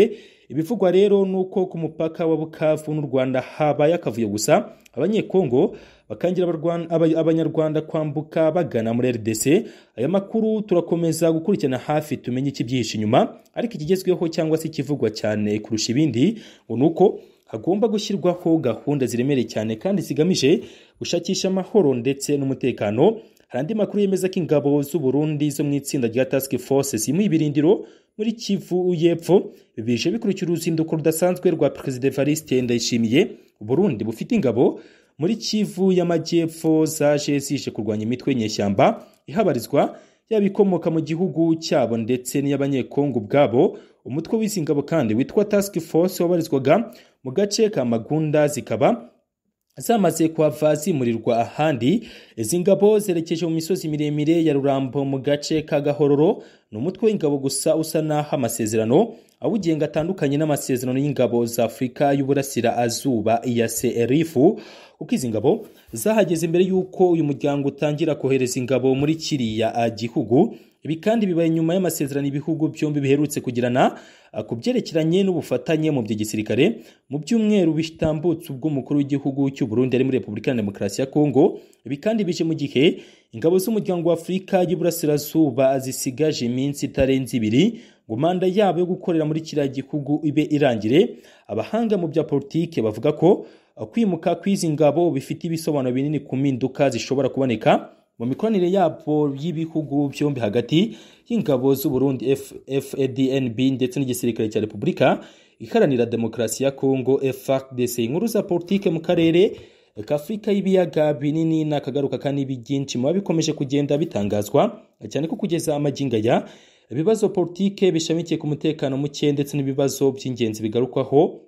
ibivugwa rero ni uko ku mupaka wa bukavu n'u rwanda habaye akavuyo gusa abanyekongo bakangira abanyarwanda kwambuka bagana muri rdc aya makuru turakomeza gukurikirana hafi tumenye ikibyihishe inyuma ariko ikigezweho cyangwa se ikivugwa cyane kurusha ibindi ngo ni uko hagomba gushyirwaho gahunda ziremereye cyane kandi zigamije gushakisha amahoro ndetse n'umutekano hari andi makuru yemeza ko ingabo z'u Burundi zo mu itsinda rya task force zimuye ibirindiro muri kivu y'epfo bije bikurikira uruzinduko rudasanzwe rwa perezida evariste ndayishimiye Burundi bufite ingabo muri kivu y'amajyepfo zaje zije kurwanya imitwe y'inyeshyamba ihabarizwa yaba ikomoka mu gihugu cyabo ndetse n'iy'abanyekongo ubwabo umutwe w'izi ngabo kandi witwa task force wabarizwaga mu gace ka magunda zikaba zamaze kuhava zimurirwa ahandi izi ngabo zerekeje mu misozi miremire ya rurambo mu gace ka gahororo ni umutwe w'ingabo gusa usa n'aho amasezerano awugenga atandukanye n'amasezerano y'ingabo za afurika y'uburasira azuba ya serifu kuko izi ngabo zahageze mbere y'uko uyu muryango utangira kohereza ingabo muri kiriya gihugu ibi kandi bibaye nyuma y'amasezerano ibihugu byombi biherutse kugirana ku byerekeranye n'ubufatanye mu by'igisirikare mu byumweru bitambutse ubw'umukuru w'igihugu cy'u Burundi ari muri Repubulika ya Demokarasi ya Kongo ibi kandi bije mu gihe ingabo z'umuryango wa Afurika y'Iburasirazuba zisigaje iminsi itarenze ibiri ngo manda yabo yo gukorera muri kiriya gihugu ibe irangire abahanga mu bya politike bavuga ko kwimuka kw'izi ngabo bifite ibisobanuro binini ku mpinduka zishobora kuboneka mu mikoranire yabo y'ibihugu byombi hagati y'ingabo z'u Burundi FADNB ndetse n'igisirikare cya Repubulika iharanira demokarasi ya Kongo FARDC inkuru za politike mu karere k'Afrika y'ibiyaga binini n'akagaruka kanibi byinshi mu bikomeje kugenda bitangazwa cyane ko kugeza amaginga ya ibibazo politike bishamikiye ku mutekano muke ndetse n'ibibazo by'ingenzi bigarukwaho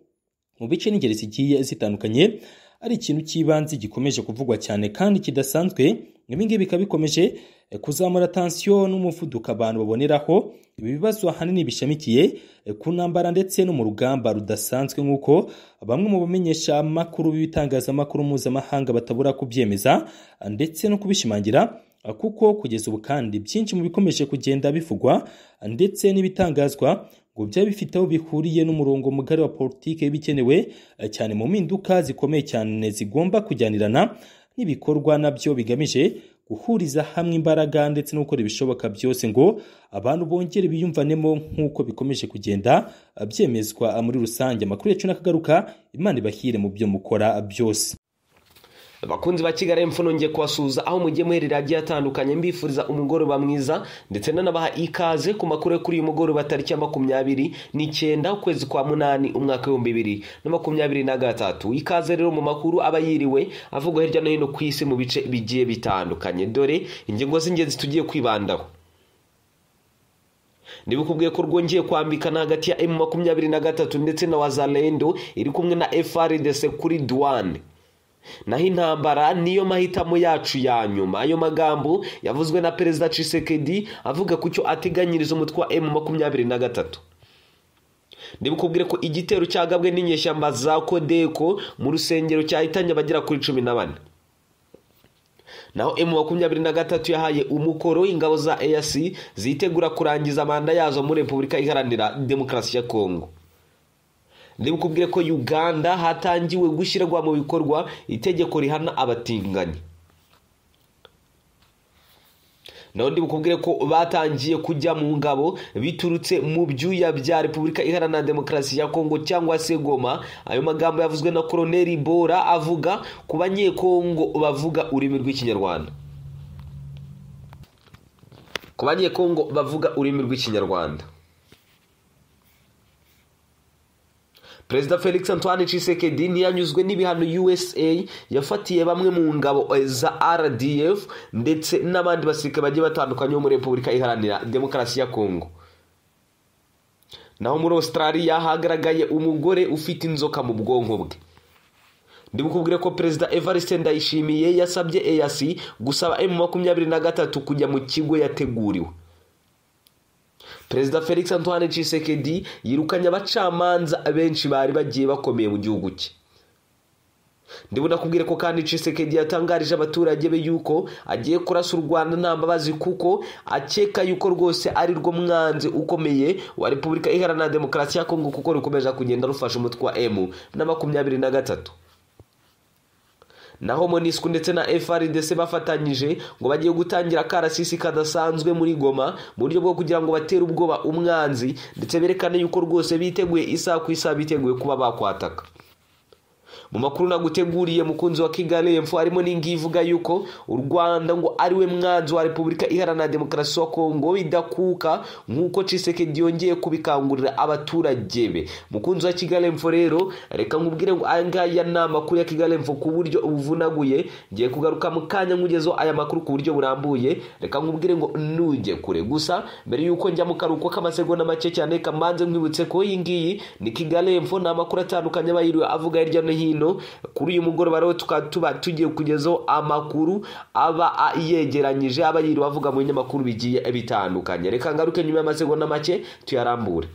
mu bice n'ingeri zigiye zitandukanye ari ikintu cy'ibanze gikomeje kuvugwa cyane kandi kidasanzwe ibingibi bikaba bikomeje kuzamura tansiyo n'umuvuduko abantu baboneraho ibi bibazo ahanini bishamikiye ku ntambara ndetse no mu rugamba rudasanzwe nk'uko bamwe mu bamenyesha amakuru b'ibitangazamakuru mpuzamahanga batabura kubyemeza ndetse no kubishimangira kuko kugeza ubu kandi byinshi mu bikomeje kugenda bivugwa ndetse n'ibitangazwa ngo byaba bifite aho bihuriye n'umurongo mugari wa politiki y'ibikenewe cyane mu mpinduka zikomeye cyane zigomba kujyanirana n'ibikorwa nabyo bigamije guhuriza hamwe imbaraga ndetse no gukora ibishoboka byose ngo abantu bongere biyumvanemo nk'uko bikomeje kugenda byemezwa muri rusange amakuru yacu n'akagaruka imana ibahire mu byo mukora byose abakunzi ba kigali emfuno ngiye kubasuhuza aho mugiye muherera agiye atandukanye mbifuriza umugoroba mwiza ndetse nanabaha ikaze ku makuru kuri uyu mugoroba tariki ya makumyabiri n'icyenda ukwezi kwa munani umwaka w'ibihumbi bibiri na makumyabiri na gatatu ikaze rero mu makuru aba yiriwe avugwa hirya no hino ku isi mu bice bigiye bitandukanye dore ingingo z'ingenzi tugiye kwibandaho niba ukubwiye ko rwongeye kwambikana hagati ya emu makumyabiri na gatatu ndetse na wazalendo iri kumwe na FRDC kuri duwane naho intambara niyo mahitamo yacu ya nyuma ayo magambo yavuzwe na perezida cisekedi avuga ku cyo ateganyiriza umutwe wa emu makumyabiri na gatatu ntibikubwire ko igitero cyagabwe n'inyeshyamba za kodeko mu rusengero cyahitanye abagera kuri cumi na bane naho emu makumyabiri na gatatu yahaye umukoro ingabo za eyasi zitegura kurangiza manda yazo muri repubulika iharanira demokarasi ya kongo ntibikubwire ko uganda hatangiwe gushyirwa mu bikorwa itegeko rihana abatinganyi naho ntibikubwire ko batangiye kujya mu ngabo biturutse mu byuya bya repubulika iharanira demokarasi ya kongo cyangwa se goma ayo magambo yavuzwe na koroneri bora avuga ku banyekongo bavuga ururimi rw'ikinyarwanda ku banyekongo bavuga ururimi rw'ikinyarwanda perezida felix antoine Tshisekedi ntiyanyuzwe n'ibihano usa yafatiye bamwe mu ngabo za rdf ndetse n'abandi basirikare bagiye batandukanye bo muri repubulika iharanira demokarasi ya kongo naho muri australia hagaragaye umugore ufite inzoka mu bwonko bwe ndibukubwire ko perezida evariste ndayishimiye yasabye eyasi gusaba emu makumyabiri na gatatu kujya mu kigo yateguriwe perezida felix antoine Tshisekedi yirukanye abacamanza benshi bari bagiye bakomeye mu gihugu cye ndibona kubwire ko kandi Tshisekedi yatangarije abaturage be yuko agiye kurasa u rwanda nta mbabazi kuko akeka yuko rwose ari rwo mwanzi ukomeye wa repubulika iharanira demokarasi ya kongo kuko rukomeje kugenda rufasha umutwe wa emu na makumyabiri na gatatu naho monisku ndetse na frdc bafatanyije ngo bagiye gutangira akarasisi kadasanzwe muri goma mu buryo bwo kugira ngo batere ubwoba umwanzi ndetse berekane yuko rwose biteguye isaha ku isaha biteguye kuba bakwataka mu makuru naguteguriye mukunzi wa kigali emfo harimo n'ingi ivuga yuko u rwanda ngo ari we mwanzi wa repubulika iharanira demokarasi wa kongo bidakuka nk'uko cisekedi yongeye kubikangurira abaturage be mukunzi wa kigali emfo rero reka nkubwire ngo aya ngaya ni amakuru ya kigali emfo ku buryo ubuvunaguye ngiye kugaruka mu kanya nkugezeho aya makuru ku buryo burambuye reka nkubwire ngo nujye kure gusa mbere y'uko njya mu karuhuko k'amasegonda make cyane kamanze nkwibutse ko iyi ngiyi ni kigali emfo ni amakuru atandukanye aba yiriwe avuga hirya no hino kuri uyu mugoroba rero tukaba tuba tugiye kugezaho amakuru aba yegeranyije aba yiriwe avuga mu binyamakuru bigiye bitandukanye reka ngaruke nyuma y'amasegonda make tuyarambure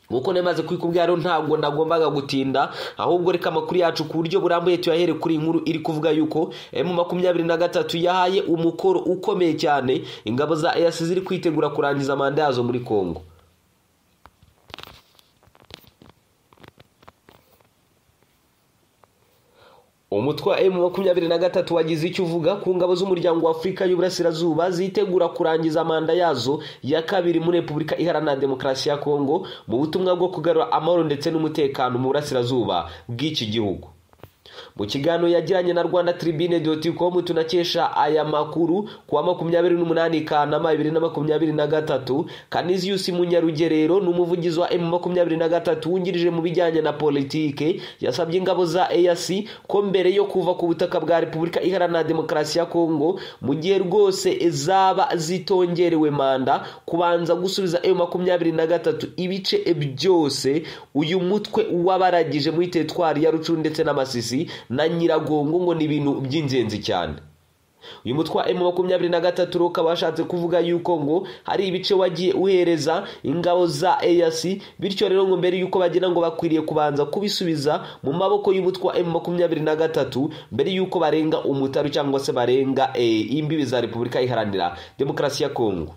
nk'uko nemaze kubikubwira rero ntabwo nagombaga gutinda ahubwo reka amakuru yacu ku buryo burambuye tuyahere kuri iyi nkuru iri kuvuga yuko emu makumyabiri na gatatu yahaye umukoro ukomeye cyane ingabo za eyasi ziri kwitegura kurangiza manda yazo muri kongo umutwe wa emu makumyabiri na gatatu wagize icyo uvuga ku ngabo z'umuryango wa afurika y'uburasirazuba zitegura kurangiza manda yazo ya kabiri muri repubulika iharanira demokarasi ya kongo mu butumwa bwo kugarura amahoro ndetse n'umutekano mu burasirazuba bw'iki gihugu mu kiganiro yagiranye na rwanda tribune doticomu tunakesha aya makuru ku wa makumyabiri n'umunani kanama bibiri na makumyabiri na gatatu kaniziyusi munyarugerero ni umuvugizi wa emu makumyabiri na gatatu wungirije mu bijyanye na politike yasabye ingabo za eyasi ko mbere yo kuva ku butaka bwa repubulika iharanira demokarasi ya kongo mu gihe rwose zaba zitongerewe manda kubanza gusubiza emu makumyabiri na gatatu ibice byose uyu mutwe wabaragije muri teritwari ya rucuru ndetse n'amasisi na nyiragongo ngo ni ibintu by'ingenzi cyane uyu mutwe wa emu makumyabiri na gatatu rukaba washatse kuvuga yuko ngo hari ibice wagiye uhereza ingabo za eyasi bityo rero ngo mbere yuko bagira ngo bakwiriye kubanza kubisubiza mu maboko y'umutwe wa emu makumyabiri na gatatu mbere yuko barenga umutaru cyangwa se barenga imbibi za repubulika iharanira demokarasi ya kongo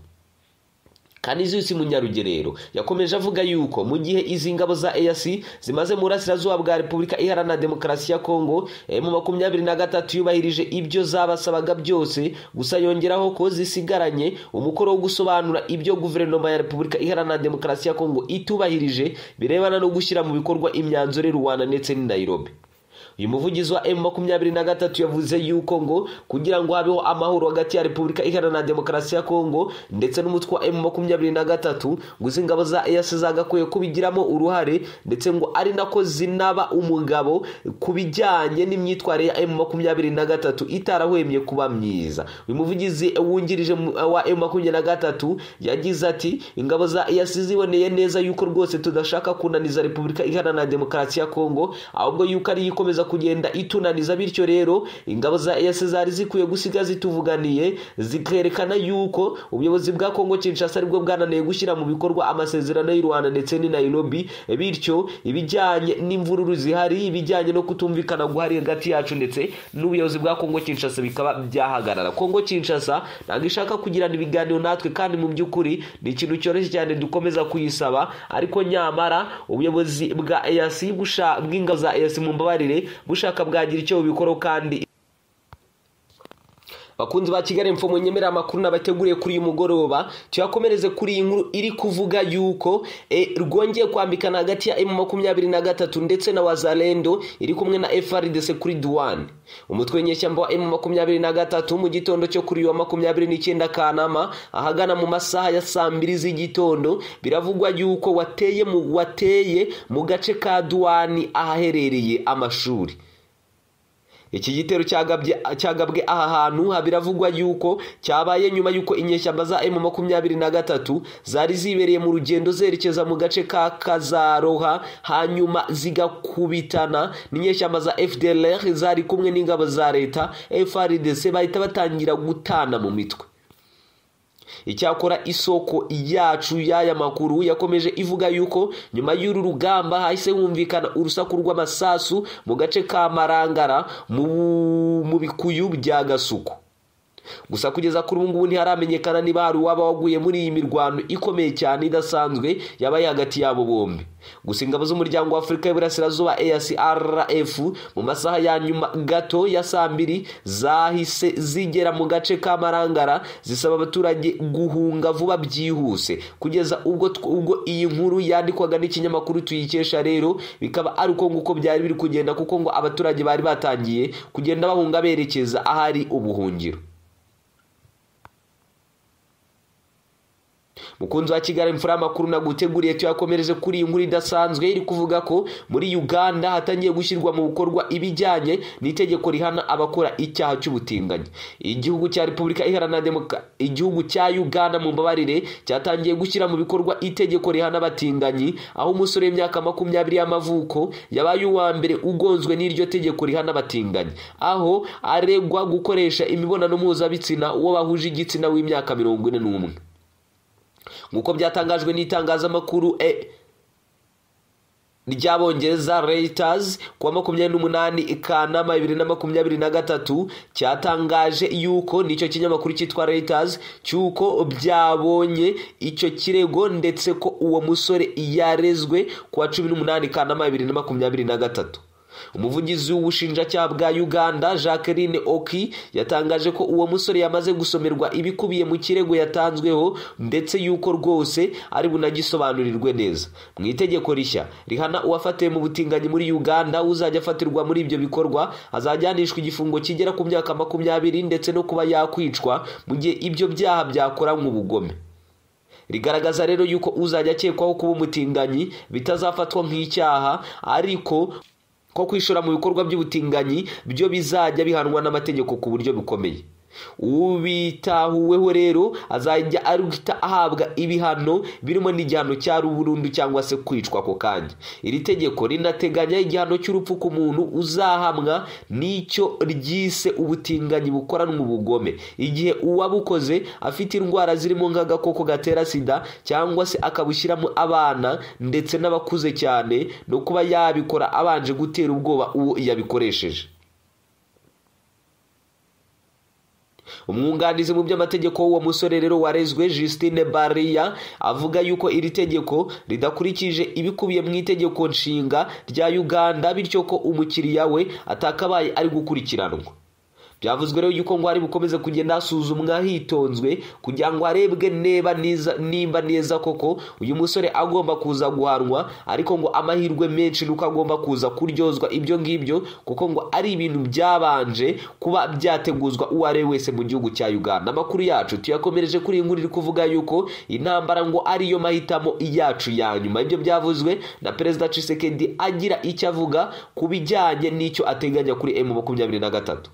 kaniziyusi munyarugerero yakomeje avuga yuko mu gihe izi ngabo za eyasi zimaze mu burasirazuba bwa repubulika iharanira demokarasi ya kongo mu makumyabiri na gatatu yubahirije ibyo zabasabaga byose gusa yongeraho ko zisigaranye umukoro wo gusobanura ibyo guverinoma ya repubulika iharanira demokarasi ya kongo itubahirije birebana no gushyira mu bikorwa imyanzuro y'u rwanda ndetse n'i nairobi uyu muvugizi wa emu makumyabiri na gatatu yavuze yuko ngo kugira ngo habeho amahoro hagati ya repubulika iharanira demokarasi ya kongo ndetse n'umutwe wa emu makumyabiri na gatatu ngo izi ngabo za eyasi zagakwiye kubigiramo uruhare ndetse ngo ari nako zinaba umugabo ku bijyanye n'imyitwarire ya emu makumyabiri na gatatu itarahwemye kuba myiza uyu muvugizi wungirije wa emu makumyabiri na gatatu yagize ati ingabo za eyasi ziboneye neza yuko rwose tudashaka kunaniza repubulika iharanira demokarasi ya kongo ahubwo yuko ari ikomeza kugenda itunaniza bityo rero ingabo za eyasi zari zikwiye gusiga zituvuganiye zikerekana yuko ubuyobozi bwa kongo kinshasa aribwo bwananiye gushyira mu bikorwa amasezerano y'u rwanda ndetse n'i nairobi bityo ibijyanye n'imvururu zihari ibijyanye no kutumvikana guhari hagati yacu ndetse n'ubuyobozi bwa kongo kinshasa bikaba byahagarara kongo kinshasa ntabwo ishaka kugirana ibiganiro natwe kandi mu by'ukuri ni ikintu cyoroshye cyane dukomeza kuyisaba ariko nyamara ubuyobozi bwa eyasi bw'ingabo za eyasi mu mbabarire bushaka bwagira icyo bubikoraho kandi bakunzi ba kigali mfumu nyemerera amakuru nabateguriye kuri uyu mugoroba tuyakomereze kuri iyi nkuru iri kuvuga yuko rwongeye kwambikana hagati ya emu makumyabiri na gatatu ndetse na wazalendo iri kumwe na frdc kuri duwane umutwe w'inyeshyamba wa emu makumyabiri na gatatu mu gitondo cyo kuri wa makumyabiri n'icyenda kanama ahagana mu masaha ya saa mbiri z'igitondo biravugwa yuko wateye mu wateye mu gace ka duwani ahaherereye amashuri iki gitero cyagabwe aha hantu habiravugwa yuko cyabaye nyuma y'uko inyeshyamba za emu makumyabiri na gatatu zari zibereye mu rugendo zerekeza mu gace ka kazaroha hanyuma zigakubitana n'inyeshyamba za fdlr zari kumwe n'ingabo za leta frdc bahita batangira gutana mu mitwe icyakora isoko yacu y'aya makuru yakomeje ivuga yuko nyuma y'uru rugamba hahise humvikana urusaku rw'amasasu mu gace ka marangara mu bikuyu bya gasuku gusa kugeza kuri ubu ngubu ntiharamenyekana niba hari uwaba waguye muri iyi mirwano ikomeye cyane idasanzwe yabaye hagati yabo bombi gusa ingabo z'umuryango w'afurika y'iburasirazuba ASRF mu masaha ya nyuma gato ya saa mbiri zahise zigera mu gace ka marangara zisaba abaturage guhunga vuba byihuse kugeza ubwo ubwo iyi nkuru yandikwaga n'ikinyamakuru tuyikesha rero bikaba ari uko nguko byari biri kugenda kuko ngo abaturage bari batangiye kugenda bahunga berekeza ahari ubuhungiro mukunzi wa kigali imfura y'amakuru naguteguriye tuyakomereze kuri iyi nkuru idasanzwe iri kuvuga ko muri uganda hatangiye gushyirwa mu bikorwa ibijyanye n'itegeko rihana abakora icyaha cy'ubutinganyi igihugu cya repubulika iharanira demoka igihugu cya uganda mu mbabarire cyatangiye gushyira mu bikorwa itegeko rihana abatinganyi aho umusore w'imyaka makumyabiri y'amavuko yabaye uwa mbere ugonzwe n'iryo tegeko rihana abatinganyi aho aregwa gukoresha imibonano mpuzabitsina uwo bahuje igitsina w'imyaka mirongo ine n'umwe nk'uko byatangajwe n'itangazamakuru e ry'abongereza Reuters ku wa makumyabiri n'umunani Kanama bibiri na makumyabiri na gatatu cyatangaje yuko nicyo kinyamakuru cyitwa Reuters cy'uko byabonye icyo kirego ndetse ko uwo musore yarezwe ku wa cumi n'umunani Kanama bibiri na makumyabiri na gatatu umuvugizi w'ubushinjacyaha bwa uganda jacqueline oki yatangaje ko uwo musore yamaze gusomerwa ibikubiye mu kirego yatanzweho ndetse y'uko rwose ari bunagisobanurirwe neza mu itegeko rishya rihana uwafatiwe mu butinganyi muri uganda uzajya afatirwa muri ibyo bikorwa azajyanishwa igifungo kigera ku myaka makumyabiri ndetse no kuba yakwicwa mu gihe ibyo byaha byakoranywe ubugome rigaragaza rero yuko uzajya akekwaho kuba umutinganyi bitazafatwa nk'icyaha ariko ko kwishora mu bikorwa by'ubutinganyi byo bizajya bihanwa n'amategeko ku buryo bukomeye ubitahuweho rero azajya ari guhita ahabwa ibihano birimo n'igihano cya burundu cyangwa se kwicwa ako kanya iri tegeko rinateganya igihano cy'urupfu ku muntu uzahamwa n'icyo ryise ubutinganyi bukoranwa ubugome igihe uwabukoze afite indwara zirimo nk'agakoko gatera sida cyangwa se akabushyiramo abana ndetse n'abakuze cyane no kuba yabikora abanje gutera ubwoba uwo yabikoresheje umwunganizi mu by'amategeko w'uwo musore rero warezwe Justine Baria avuga yuko iri tegeko ridakurikije ibikubiye mu itegeko nshinga rya Uganda bityo ko umukiriya we atakabaye ari gukurikiranwa byavuzwe rero yuko ngo hari bukomeze kugenda hasuzumwa hitonzwe kugira ngo harebwe neba nimba neza koko uyu musore agomba kuza guhanwa ariko ngo amahirwe menshi nuko agomba kuza kuryozwa ibyo ngibyo kuko ngo ari ibintu byabanje kuba byateguzwa uwo ari we wese mu gihugu cya uganda amakuru yacu tuyakomereje kuri iyi nkuru iri kuvuga yuko intambara ngo ariyo mahitamo yacu ya nyuma ibyo byavuzwe na perezida cisekedi agira icyo avuga ku bijyanye n'icyo ateganya kuri emu makumyabiri na gatatu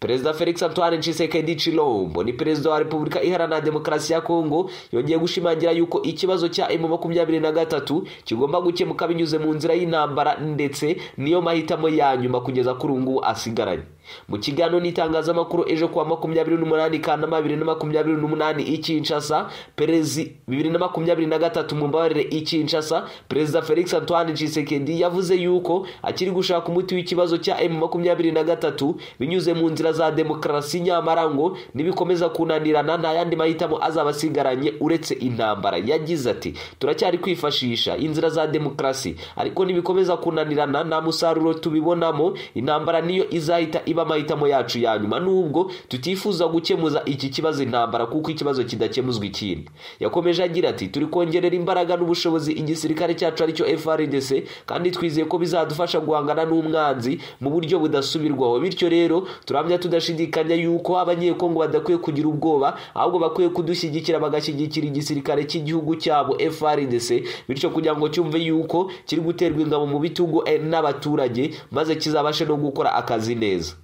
perezida felix antoine Tshisekedi Chilombo ni perezida wa repubulika iharanira demokarasi ya kongo yongeye gushimangira yuko ikibazo cya emu makumyabiri na gatatu kigomba gukemuka binyuze mu nzira y'intambara ndetse niyo mahitamo ya nyuma kugeza kuri ubu ngubu asigaranye mu kiganiro n'itangazamakuru ejo kuwa makumyabiri n'umunani kanama bibiri na makumyabiri n'umunani i kinshasa perezi bibiri na makumyabiri na gatatu mu mbabarire i kinshasa perezida felix antoine Tshisekedi yavuze yuko akiri gushaka umuti w'ikibazo cya emu makumyabiri na gatatu binyuze mu nzira za demokarasi nyamara ngo nibikomeza kunanirana nta yandi mahitamo azaba asigaranye uretse intambara yagize ati turacyari kwifashisha inzira za demokarasi ariko nibikomeza kunanirana nta musaruro tubibonamo intambara niyo izahita iba amahitamo yacu ya nyuma nubwo tutifuza gukemuza iki kibazo intambara kuko ikibazo kidakemuzwa ikindi yakomeje agira ati turi kongerera imbaraga n'ubushobozi igisirikare cyacu aricyo FRDC kandi twizeye ko bizadufasha guhangana n'umwanzi mu buryo budasubirwaho bityo rero turamya tudashidikanya yuko abanyekongo badakwiye kugira ubwoba ahubwo bakwiye kudushyigikira bagashyigikira igisirikare cy'igihugu cyabo FRDC bityo kugira ngo cyumve yuko kiri guterwa ingabo mu bitugu n'abaturage maze kizabashe no gukora akazi neza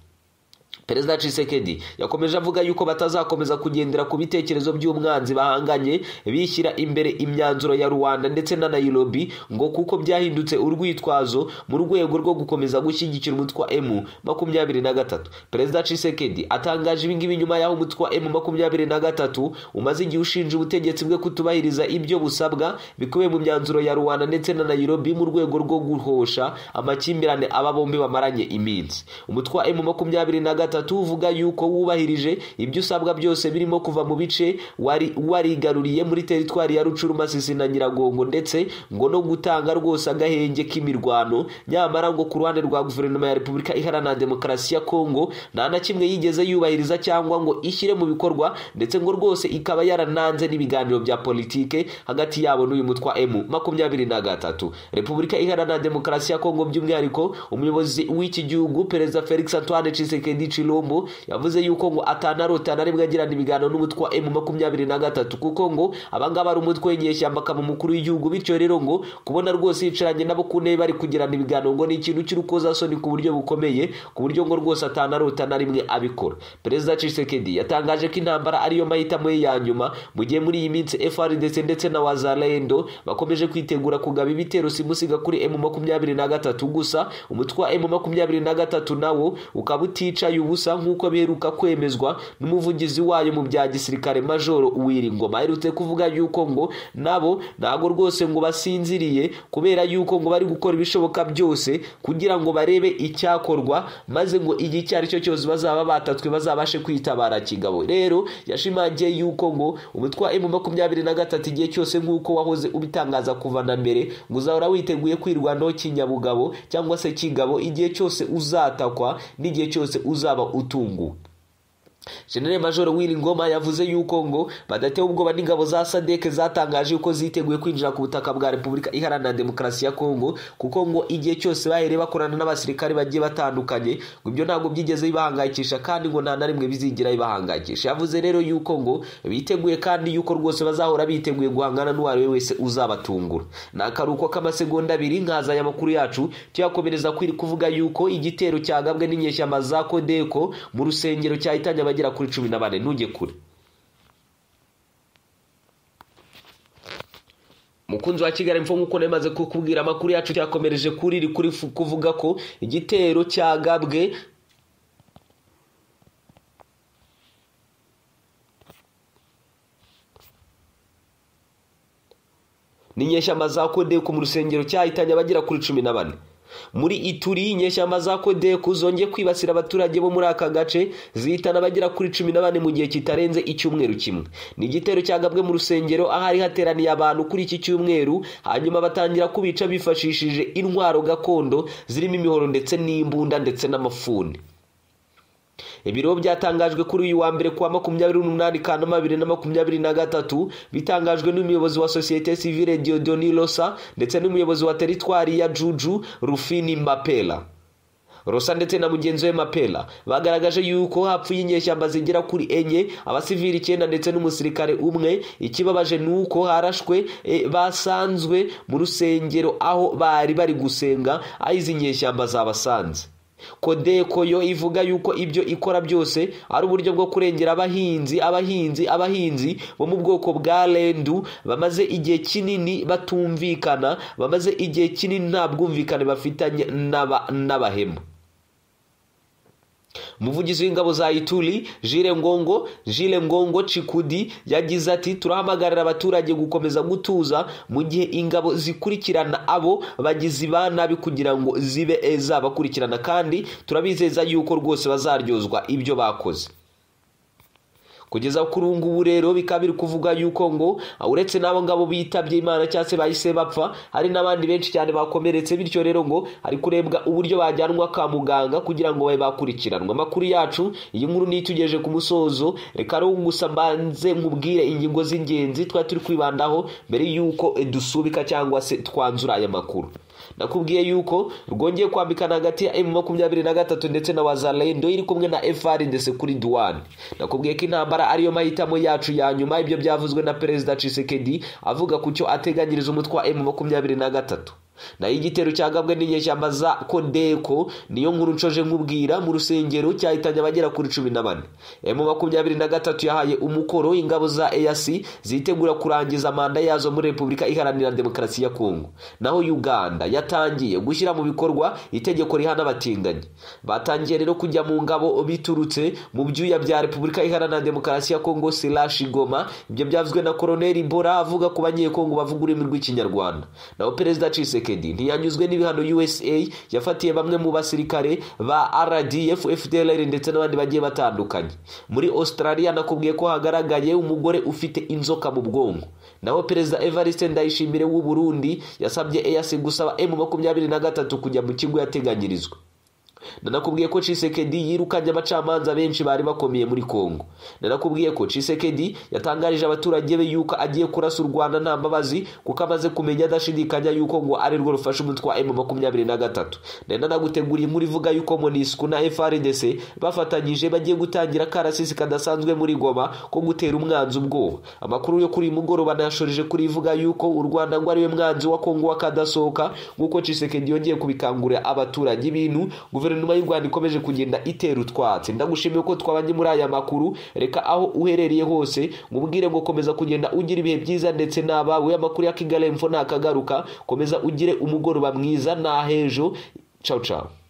perezida cisekedi yakomeje avuga yuko batazakomeza kugendera ku bitekerezo by'umwanzi bahanganye bishyira imbere imyanzuro ya rwanda ndetse na nayirobi ngo kuko byahindutse urwitwazo mu rwego rwo gukomeza gushyigikira umutwe wa emu makumyabiri na gatatu perezida cisekedi atangaje ibingibi nyuma y'aho umutwe wa emu makumyabiri na gatatu umaze igihe ushinja ubutegetsi bwe kutubahiriza ibyo busabwa bikubiye mu myanzuro ya rwanda ndetse na nayirobi mu rwego rwo guhosha amakimbirane aba bombi bamaranye iminsi umutwe wa emu makumyabiri na gatatu uvuga yuko wubahirije ibyo usabwa byose birimo kuva mu bice wari warigaruriye muri teritwari ya rucuruma sisi na nyiragongo ndetse ngo no gutanga rwose agahenge k'imirwano nyamara ngo ku ruhande rwa guverinoma ya repubulika iharanira demokarasi ya kongo nta na kimwe yigeze yubahiriza cyangwa ngo ishyire mu bikorwa ndetse ngo rwose ikaba yarananze n'ibiganiro bya politike hagati yabo n'uyu mutwe wa emu makumyabiri na gatatu repubulika iharanira demokarasi ya kongo by'umwihariko umuyobozi w'iki gihugu perezida felix antoine cisekedi chilombo yavuze yuko ngo atanarota na rimwe agirana ibiganiro n'umutwe wa emu makumyabiri na gatatu kuko ngo abangaba ari umutwe w'inyeshyamba akaba umukuru w'igihugu bityo rero ngo kubona rwose yicaranye nabo ku ntebe bari kugirana ibiganiro ngo ni ikintu cy'urukozasoni ku buryo bukomeye ku buryo ngo rwose atanarota na rimwe abikora perezida cisekedi yatangaje ko intambara ariyo mahitamo ye ya nyuma mu gihe muri iyi minsi frdc ndetse na wazalendo bakomeje kwitegura kugaba ibitero simusiga kuri emu makumyabiri na gatatu gusa umutwe wa emu makumyabiri na gatatu nawo ukaba uticaye ubusa nk'uko biheruka kwemezwa n'umuvugizi wayo mu bya gisirikare majoro uwiringoma aherutse kuvuga yuko ngo nabo ntago rwose ngo basinziriye kubera yuko ngo bari gukora ibishoboka byose kugira ngo barebe icyakorwa maze ngo igihe icyo ari cyo cyose bazaba batatswe bazabashe kwitabara kigabo rero yashimangiye yuko ngo umutwe wa emu makumyabiri na gatatu igihe cyose nk'uko wahoze ubitangaza kuva na mbere ngo uzahora witeguye kwirwanaho kinyabugabo cyangwa se kigabo igihe cyose uzatakwa n'igihe cyose uzaba utunguwe generale major Ngoma yavuze yuko ngo badatewe ubwoba n'ingabo za sadeke zatangaje yuko ziteguye kwinjira ku butaka bwa repubulika iharanira demokarasi ya kongo kuko ngo igihe cyose bahereye bakorana n'abasirikare bagiye batandukanye ngo ibyo ntabwo byigeze bibahangayikisha kandi ngo nta na rimwe bizigira bibahangayikisha yavuze rero yuko ngo biteguye kandi yuko rwose bazahora biteguye guhangana n'uwo ari we wese uzabatungura ni akaruhuko k'amasegonda abiri nkazanya amakuru yacu tuyakomereza kuvuga yuko igitero cyagabwe n'inyeshyamba za kodeko mu rusengero cyahitanye bagera kuri cumi na bane ntujye kure mukunzi wa kigali mfo nk'uko nemaze kukubwira amakuru yacu cyakomereje kuri iri kuri kuvuga ko igitero cyagabwe n'inyeshyamba za kodeko mu rusengero cyahitanye abagera kuri cumi na bane muri ituri inyeshyamba za kodeku zongeye kwibasira abaturage bo muri aka gace zihitana abagera kuri cumi na bane mu gihe kitarenze icyumweru kimwe ni igitero cyagabwe mu rusengero ahari hateraniye abantu kuri iki cyumweru hanyuma batangira kubica bifashishije intwaro gakondo zirimo imihoro ndetse n'imbunda ndetse n'amafuni ibiro byatangajwe kuri uyu wa mbere kuwa makumyabiri n'umunani kanama bibiri na makumyabiri na gatatu bitangajwe n'umuyobozi wa sosiyete sivile diodoni rosa ndetse n'umuyobozi wa teritwari ya juju rufini mapela rosa ndetse na mugenzi we mapela bagaragaje yuko hapfuye inyeshyamba zigera kuri enye abasivili icyenda ndetse n'umusirikare umwe ikibabaje ni uko harashwe e, basanzwe mu rusengero aho bari bari gusenga aho izi nyeshyamba zabasanze kodeko yo ivuga yuko ibyo ikora byose ari uburyo bwo kurengera abahinzi abahinzi abahinzi bo mu bwoko bwa rendu bamaze igihe kinini batumvikana bamaze igihe kinini nta bwumvikane bafitanye n'abahemu umuvugizi w'ingabo za ituri jire ngongo jire ngongo cikudi yagize ati turahamagarira abaturage gukomeza gutuza mu gihe ingabo zikurikirana abo bagizi ba nabi kugira ngo zibe zabakurikirana kandi turabizeza yuko rwose bazaryozwa ibyo bakoze kugeza kuri ubu ngubu rero bikaba biri kuvuga yuko ngo uretse n'abo ngabo bitabye imana cyangwa se bahise bapfa hari n'abandi benshi cyane bakomeretse bityo rero ngo hari kurebwa uburyo bajyanwa kwa muganga kugira ngo babe bakurikiranwa amakuru yacu iyi nkuru nitugeje ku musozo reka rero gusa mbanze nkubwire ingingo z'ingenzi twari turi kwibandaho mbere y'uko dusubika cyangwa se twanzura aya makuru nakubwiye yuko rwongeye kwambikana hagati ya emu makumyabiri na gatatu ndetse na wazalendo iri kumwe na efari ndetse kuri duwani nakubwiye ko intambara ariyo mahitamo yacu ya nyuma ibyo byavuzwe na perezida cisekedi avuga ku cyo ateganyiriza umutwe wa emu makumyabiri na gatatu naho igitero cyagabwe n'inyeshyamba za kodeko niyo nkuru nshoje nkubwira mu rusengero cyahitanye abagera kuri cumi na bane emu makumyabiri na gatatu yahaye umukoro ingabo za eyasi zitegura kurangiza manda yazo muri repubulika iharanira demokarasi ya kongo naho uganda yatangiye gushyira mu bikorwa itegeko rihana abatinganyi batangiye rero kujya mu ngabo biturutse mu byuya bya repubulika iharanira demokarasi ya kongo sirashi goma ibyo byavuzwe na koroneri bora avuga ku banyekongo bavuga ururimi rw'ikinyarwanda naho perezida ciseke ntiyanyuzwe n'ibihano usa yafatiye bamwe mu basirikare ba rdf fdlr ndetse n'abandi bagiye batandukanye muri australia nakubwiye ko hagaragaye umugore ufite inzoka mu bwonko naho perezida evariste ndayishimire w'u burundi yasabye eyasi gusaba emu makumyabiri na gatatu kujya mu kigo yateganyirizwa nanakubwiye ko cisekedi yirukanye abacamanza benshi bari bakomeye muri kongo nanakubwiye ko cisekedi yatangarije abaturage be yuko agiye kurasa u rwanda nta mbabazi kuko amaze kumenya adashidikanya yuko ngo ari rwo rufasha umutwe wa emu makumyabiri na gatatu nanaguteguriye inkuru ivuga yuko monisiku na frdc bafatanyije bagiye gutangira akarasisi kadasanzwe muri goma ko gutera umwanzi ubwoba amakuru yo kuri uyu mugoroba nayashorije kuri ivuga yuko u rwanda ngo ariwe mwanzi wa kongo w'akadasohoka nk'uko cisekedi yongeye kubikangurira abaturage ibintu guverinoma guverinoma y'u rwanda ikomeje kugenda itera utwatsi ndagushimiye ko twabanye muri aya makuru reka aho uherereye hose nkubwire ngo komeza kugenda ugira ibihe byiza ndetse n'abawe amakuru ya kigali info ntakagaruka komeza ugire umugoroba mwiza n'ahejo cawu cawu